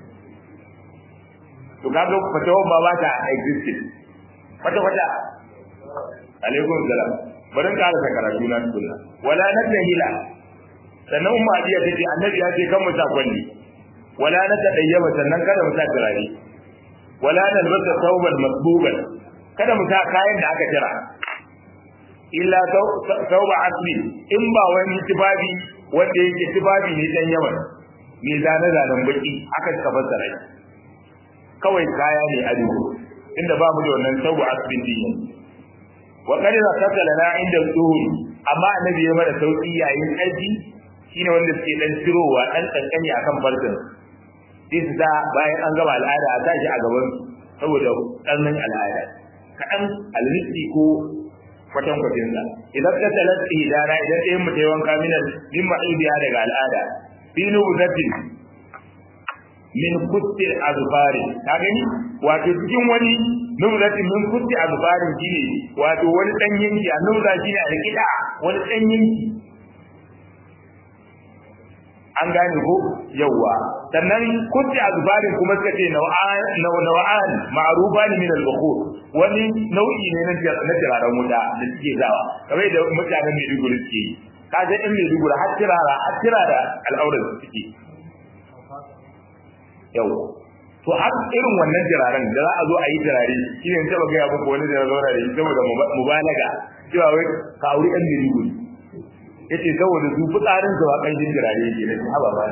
to kaga fatawan ba ba ta existing kwata kwata alaikum salam bari in ƙara karatu na tukunna wala nadhila sannan umma adiya tace annabi ya ce kan mu sa kwalli wala na tadayyaba sannan kada mu sa turare wala nalbasa thawban masbuban kada mu sa kayan da aka tira illa thawba asli in ba wani tibabi wanda yake tibabi ne dan yawan me zane zanen baki aka suka fassara kawai kaya ne ado inda ba mu da wannan thawba asli din wa qad zakata lana inda zuhuri amma annabi ya mana sauki yayin aji shine wanda suke dan cirowa dan kankani akan farkin sai su da bayan an gama al'ada a tashi a gaban saboda ɗannan al'ada kaɗan almisi ko kwatan kwatin sa idan ka talat idana idan ɗayan mu ta yi wanka minan min ma'idiya daga al'ada fi nubuzatin min kutti azfari ka gani wato cikin wani nubuzatin min kutti azfari shine wato wani ɗan yanki a nubuza shine a rikida wani ɗan yanki an gane ko yawa sannan kunti azbarin kuma suka ce naw'an naw'an ma'rufan min al-bukhur wani nau'i ne na na tiraren wuta da suke zawa kamar da mutanen Maiduguri suke yi kaje in Maiduguri har tirara har tirara al'aurar suke yawa to har irin wannan tiraren da za a zo a yi tirare shi ne taba ga muku wani da zauna da shi saboda mubalaga cewa wai ka auri ɗan Maiduguri yace saboda su fitsarin su ba kanjin jirare yake ne haba ba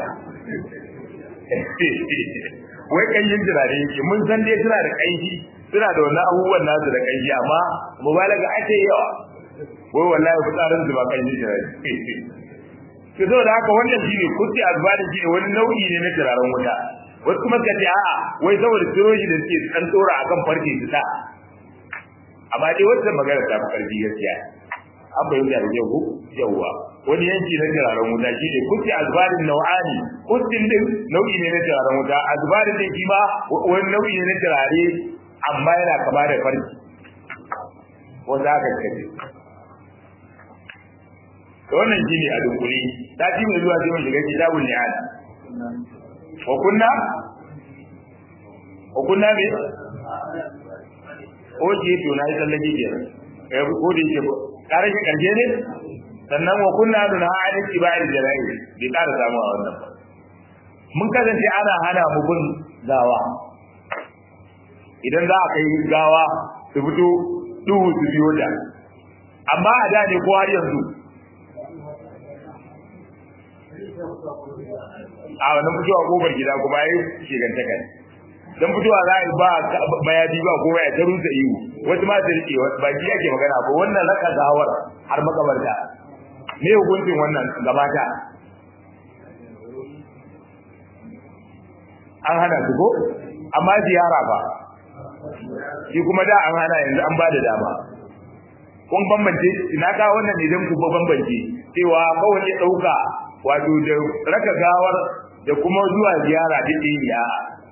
wai kanjin jirare yake mun san dai suna da kanji suna da wannan abubuwan nasu da kanji amma mubalaga ake yawa wai wallahi fitsarin su ba kanjin jirare to saboda haka wannan shine kutti azbani shine wani nau'i ne na jiraren wuta wasu kuma suka ce a'a wai saboda tiroji da suke kan tsora akan farke su ta amma dai wannan magana ta fi karfi gaskiya an bayyana da yau yawwa wani yanki na turaren wuta shi ne kutti azbarin nau'ani kuttin din nau'i ne na turaren wuta azbarin din shi ma wani nau'i ne na turare amma yana kama da farki wanda aka kace to wannan shine a dunkuli ta ji mai zuwa sai mun shiga kitabul ni'al wa kunna wa kunna me oje to na yi tsallake kenan eh ko da yake kare shi karshe ne sannan wa kunna duna an tiba'il jara'i bi ƙara samu a wannan mun kasance ana hana mu bin gawa idan za a kai gawa su fito duhu su biyo da amma a da ne ko har yanzu a wannan fitowa kofar gida kuma yayi shigantaka dan fitowa za a yi ba mayabi ba kowa ya taru da ihu wasu ma da rike wasu baki yake magana ko wannan raka gawar har makabarta me hukuncin wannan gabata an hana su ko amma ziyara ba shi kuma da an hana yanzu an bada dama kun bambance ina ka wannan ne dan ku bambance cewa kawai ya dauka wato da raka gawar da kuma zuwa ziyara duk ya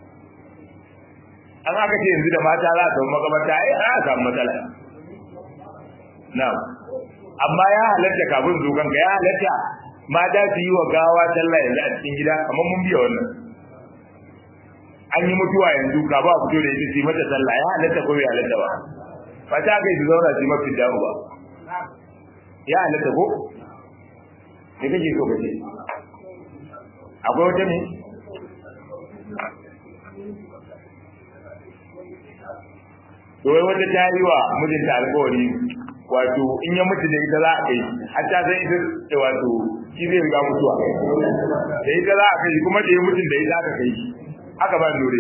an aka ce yanzu da mata za ta makabarta ai a samu matsala na'am amma ya halatta kafin zo kanka ya halatta mata su yi wa gawa sallah yanzu a cikin gida kamar mun biya wannan an yi mutuwa yanzu ka ba fito da ita su mata sallah ya halatta ko bai halatta ba ba ta kai su zauna su mafi damu ba ya halatta ko me kake so kace akwai wata ne to wai wata ta yi wa mijinta alƙawari wato in ya mutu da ita za a kai har ta san ita wato shi zai riga mutuwa da ita za a kai kuma da ya mutu da ita aka kai aka ba nure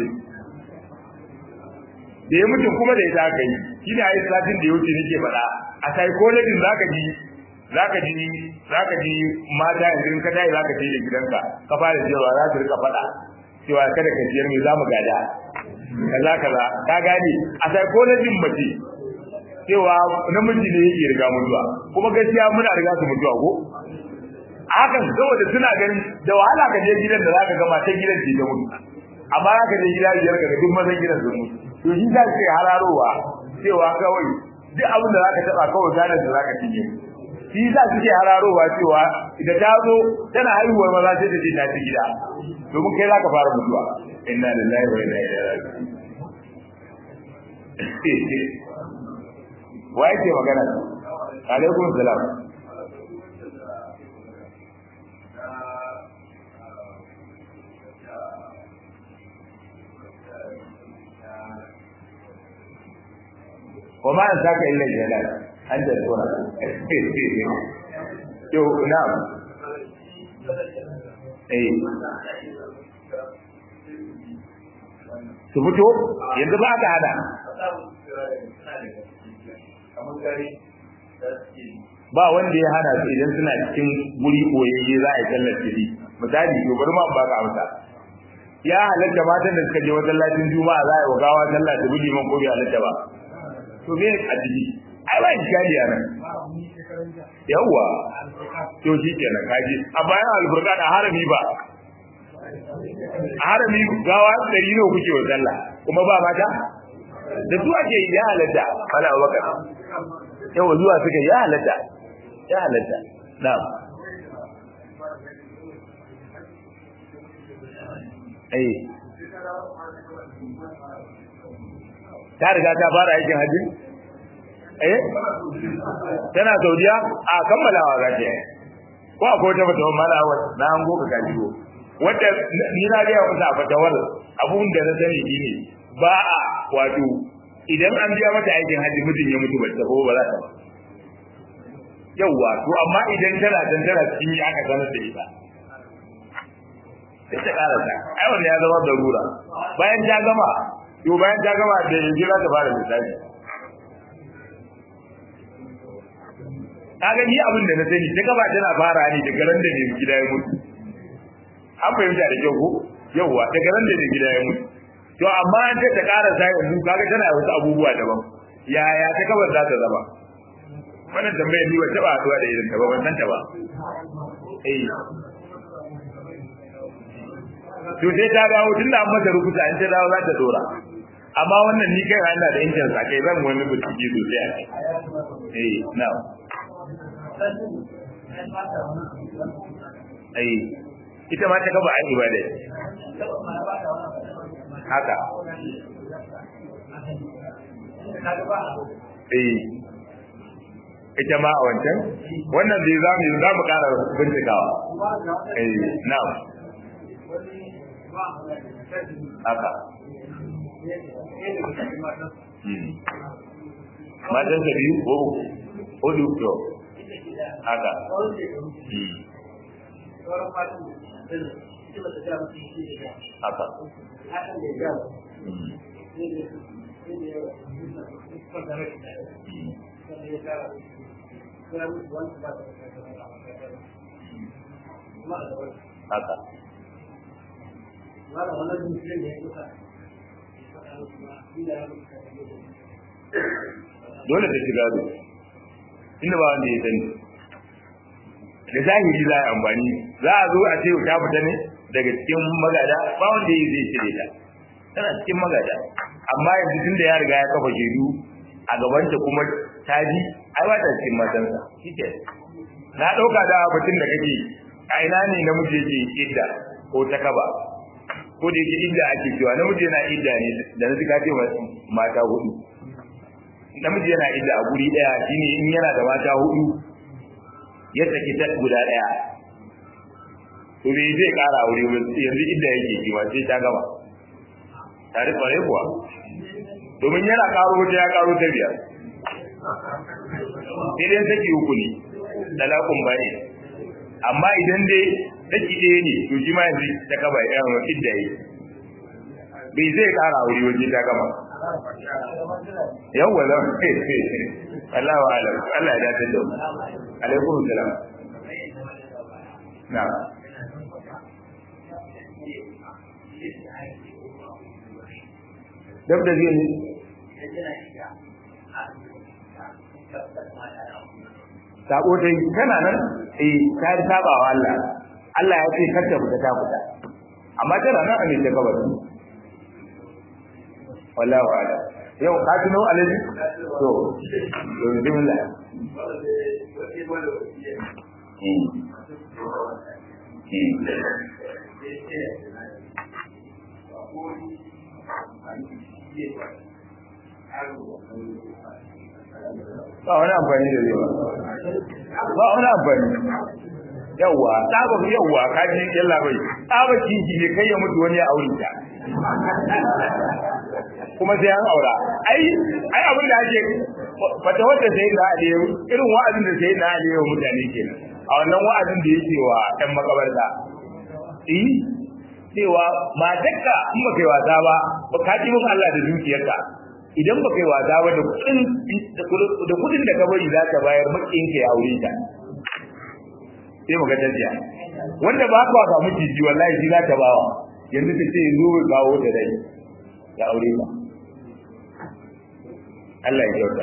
da ya mutu kuma da ita aka yi shi ne a yi satin da ya wuce nake faɗa a psychology za ka ji za ka ji za ka ji mata yanzu in ka tayi za ka je da gidanka ka fara cewa za su rika faɗa cewa kada ka ciyar mai za mu gada kaza kaza ka gane a psychology mace cewa namiji ne yake riga mutuwa kuma gaskiya muna riga su mutuwa ko hakan saboda suna ganin da wahala ka je gidan da zaka ga matan gidan ce ta mutu amma zaka je gida biyar ka ga duk mazan gidan sun mutu to shi za su hararowa cewa kawai duk abin da zaka taba kawai ganin da zaka cinye shi za su ke hararowa cewa idan ta zo tana haihuwar maza sai ta ce ta ci gida domin kai zaka fara mutuwa inna lillahi wa inna ilaihi raji'un wa yake magana alaikum salam وما أنساك إلا الجلال أنت الصورة to na'am eh su fito yanzu ba ka hada ba wanda ya hana su idan suna cikin guri koyayye za a yi sallar fili misali to bari ma ba ka amsa ya halatta matan da suka je masallacin juma'a za a yi wa gawa sallah da bi liman ko bai halatta ba to me a ciki ai ba iskali a nan yawwa to shi kenan kaji a bayan alfurqan a harami ba a harami gawa dari ne kuke wa sallah kuma ba mata da su ake ya halatta mala abubakar yawa zuwa suka ya halatta ya halatta na'am eh ta riga ta fara aikin hajji eh tana saudiya a kammalawa za ta yi ko akwai wata fatawar malawa na hango ka kaji ko wanda ni na ga wata fatawar abun da na sani shine ba a wato idan an biya mata aikin hajji mutum ya mutu ba ta ba za ta ba yawwa to amma idan tana dan tana cikin aka sanar da ita sai ta karasa ai wannan ya zama darura bayan ta gama to bayan ta gama da yanzu za ta fara misali kaga ni abin da na sani ta gaba tana fara ne daga ran da ne gida ya mutu an fahimta da kyau ko yawwa daga ran da ne gida ya mutu to amma an ta karasa yanzu kaga tana wasu abubuwa daban yaya ta gaba za ta zama wannan tambayar ni ba taba haɗuwa da irin ta ba ban san ta ba eh to sai ta dawo tun da an mata rubuta in ta dawo za ta dora amma wannan ni kai ina da injin sa kai zan wani bincike sosai a kai eh na eh ita ma ta gaba an ibada haka eh ita ma a wancan wannan zai za mu za mu ƙara bincikawa eh na'am haka matan sa biyu ko hudu to haka haka haka dole ta shiga da inda ba wanda ya sani da zahiri za a amfani za a zo a ce ta fita ne daga cikin magada ba wanda ya zai cire ta tana cikin magada amma yanzu tun da ya riga ya kafa shaidu a gabanta kuma ta ji ai ba ta cikin matansa shike na ɗauka da batun da kake a ina ne namiji yake idda ko ta kaba ko da yake idda ake cewa namiji yana idda ne da na zika ce mata hudu namiji yana idda a guri daya shine in yana da mata hudu ya saki ta guda daya to bai zai kara aure ba yanzu idda yake ji ma sai ta gama tare kware kuwa domin yana karo wata ya karo ta biyar sai dai saki uku ne dalakun bane amma idan dai saki ɗaya ne to shi ma yanzu ta kaba ya yawan idda yi bai zai kara aure waje ta gama yawwa zan Allah wa alam Allah ya dace da alaikum salam na dab da zai ne sako ta yi kana nan eh ta yi saba wa Allah Allah ya ce kar ta fita ta fita amma tana nan a ne ta kabari wallahu a'lam yau ka tuno alaji to to bismillah ba wani amfani da zai ba ba wani amfani yawwa tsaba yawwa ka ji yalla bai tsaba kiji ne kai ya mutu wani ya aure ta kuma sai an aura ai ai abin da ake fata wata sai da aliyu irin wa'azin da sai da aliyu mutane kenan a wannan wa'azin da yake wa ɗan makabarta eh cewa matarka in ba kai wasa ba ba ka ji muku Allah da dukiyarka idan ba kai wasa ba da kudin da kudin da ka bari za ka bayar makin ka ya aure ta sai muga tafiya wanda ba ka ga miji wallahi shi za ta bawa yanzu ta ce yanzu ka kawo da dai ya aure ta Allah ya kyauta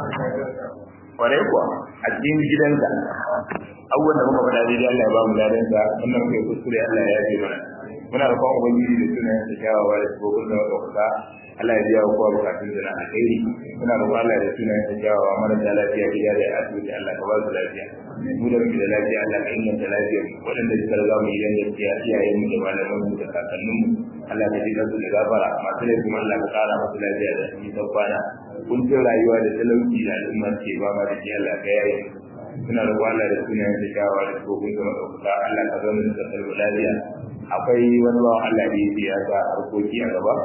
kwarai kuwa a cikin gidansa abubuwan da muka faɗa daidai Allah ya ba mu ladansa wannan kai kuskure Allah ya yafe mana muna da kwan ubangiji da sunayen sa kyawawa da tsohon da muka kusa Allah ya biya wa kowa bukatun da na alheri muna da Allah da sunayen sa kyawawa marasa lafiya gida da asibiti Allah ka ba su lafiya mu da muke da lafiya Allah ka inganta lafiya waɗanda suka riga mu gidan gaskiya iyayen mu da malaman mu da kakannin mu Allah ka jika su da gafara masu laifin Allah ka kara masu lafiya da shi kwana kuncin rayuwa da talauci da al'umma ke ba ma da shi Allah ka yaye suna da Allah da sunayen sa kyawawa da tsohon da muka kusa Allah ka zama da kasar lafiya akwai wani bawan Allah da yake ya sa harkoki a gaba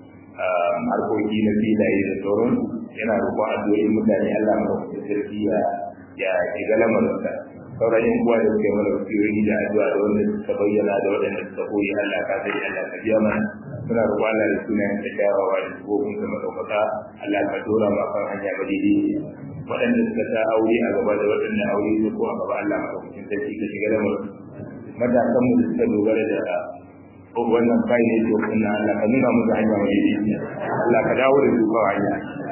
harkoki na filaye da sauran yana roƙon addu'o'in mutane Allah ma da sarki ya ya shiga lamarinsa sauran yan uwa da suke mana wasiyoyi da addu'a da wanda suka bayyana da waɗanda suka koyi Allah ka sani Allah ka biya mana suna roƙon Allah da sunayen ta kyawawa da sufofin sa madaukaka Allah ka dora ma kan hanya ba daidai waɗanda suka sa aure a gaba da waɗanda aure su ko a gaba Allah madaukakin sarki ka shiga lamarin matasan mu da suka dogara da wannan kai ne to kuma Allah ka nuna musu hanya mai daidai Allah ka dawo da su ba hanya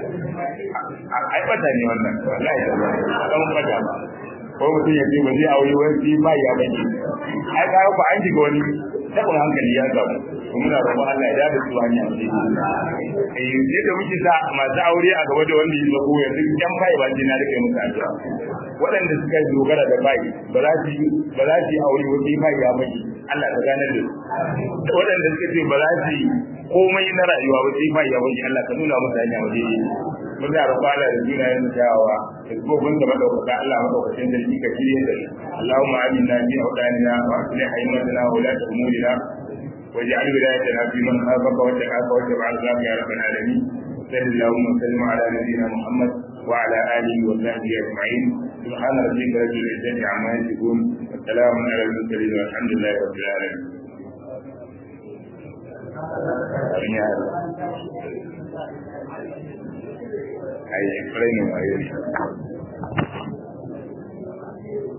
ai bata ne wannan wallahi da ba kan bata ba ko mutum ya ce ba zai aure wani ba ya bane ai ka ba an shiga wani tabin hankali ya samu muna roƙon Allah ya da su hanya mai daidai eh sai da muke sa masu aure a gaba da wanda ya zago yanzu yan bai ba na rike musu addu'a waɗanda suka dogara da bai ba za su ba za su aure wani bai ya mai Allah ka ganar da su waɗanda suka ce ba za su yi komai na rayuwa ba sai bai ya mai Allah ka nuna musu hanya mai daidai mun da roƙon Allah da jina yin tawawa da gobin da madaukaka Allah madaukakin da shi ka shirye da Allahumma aminna fi awdanina wa aslih haymatana wa la umurina واجعل ولايتنا في من خافك واتقاك واتبع رضاك يا رب العالمين صل اللهم وسلم على نبينا محمد وعلى اله وصحبه اجمعين سبحان ربك رب العزه عما يصفون والسلام على المرسلين والحمد لله رب العالمين ai, ai,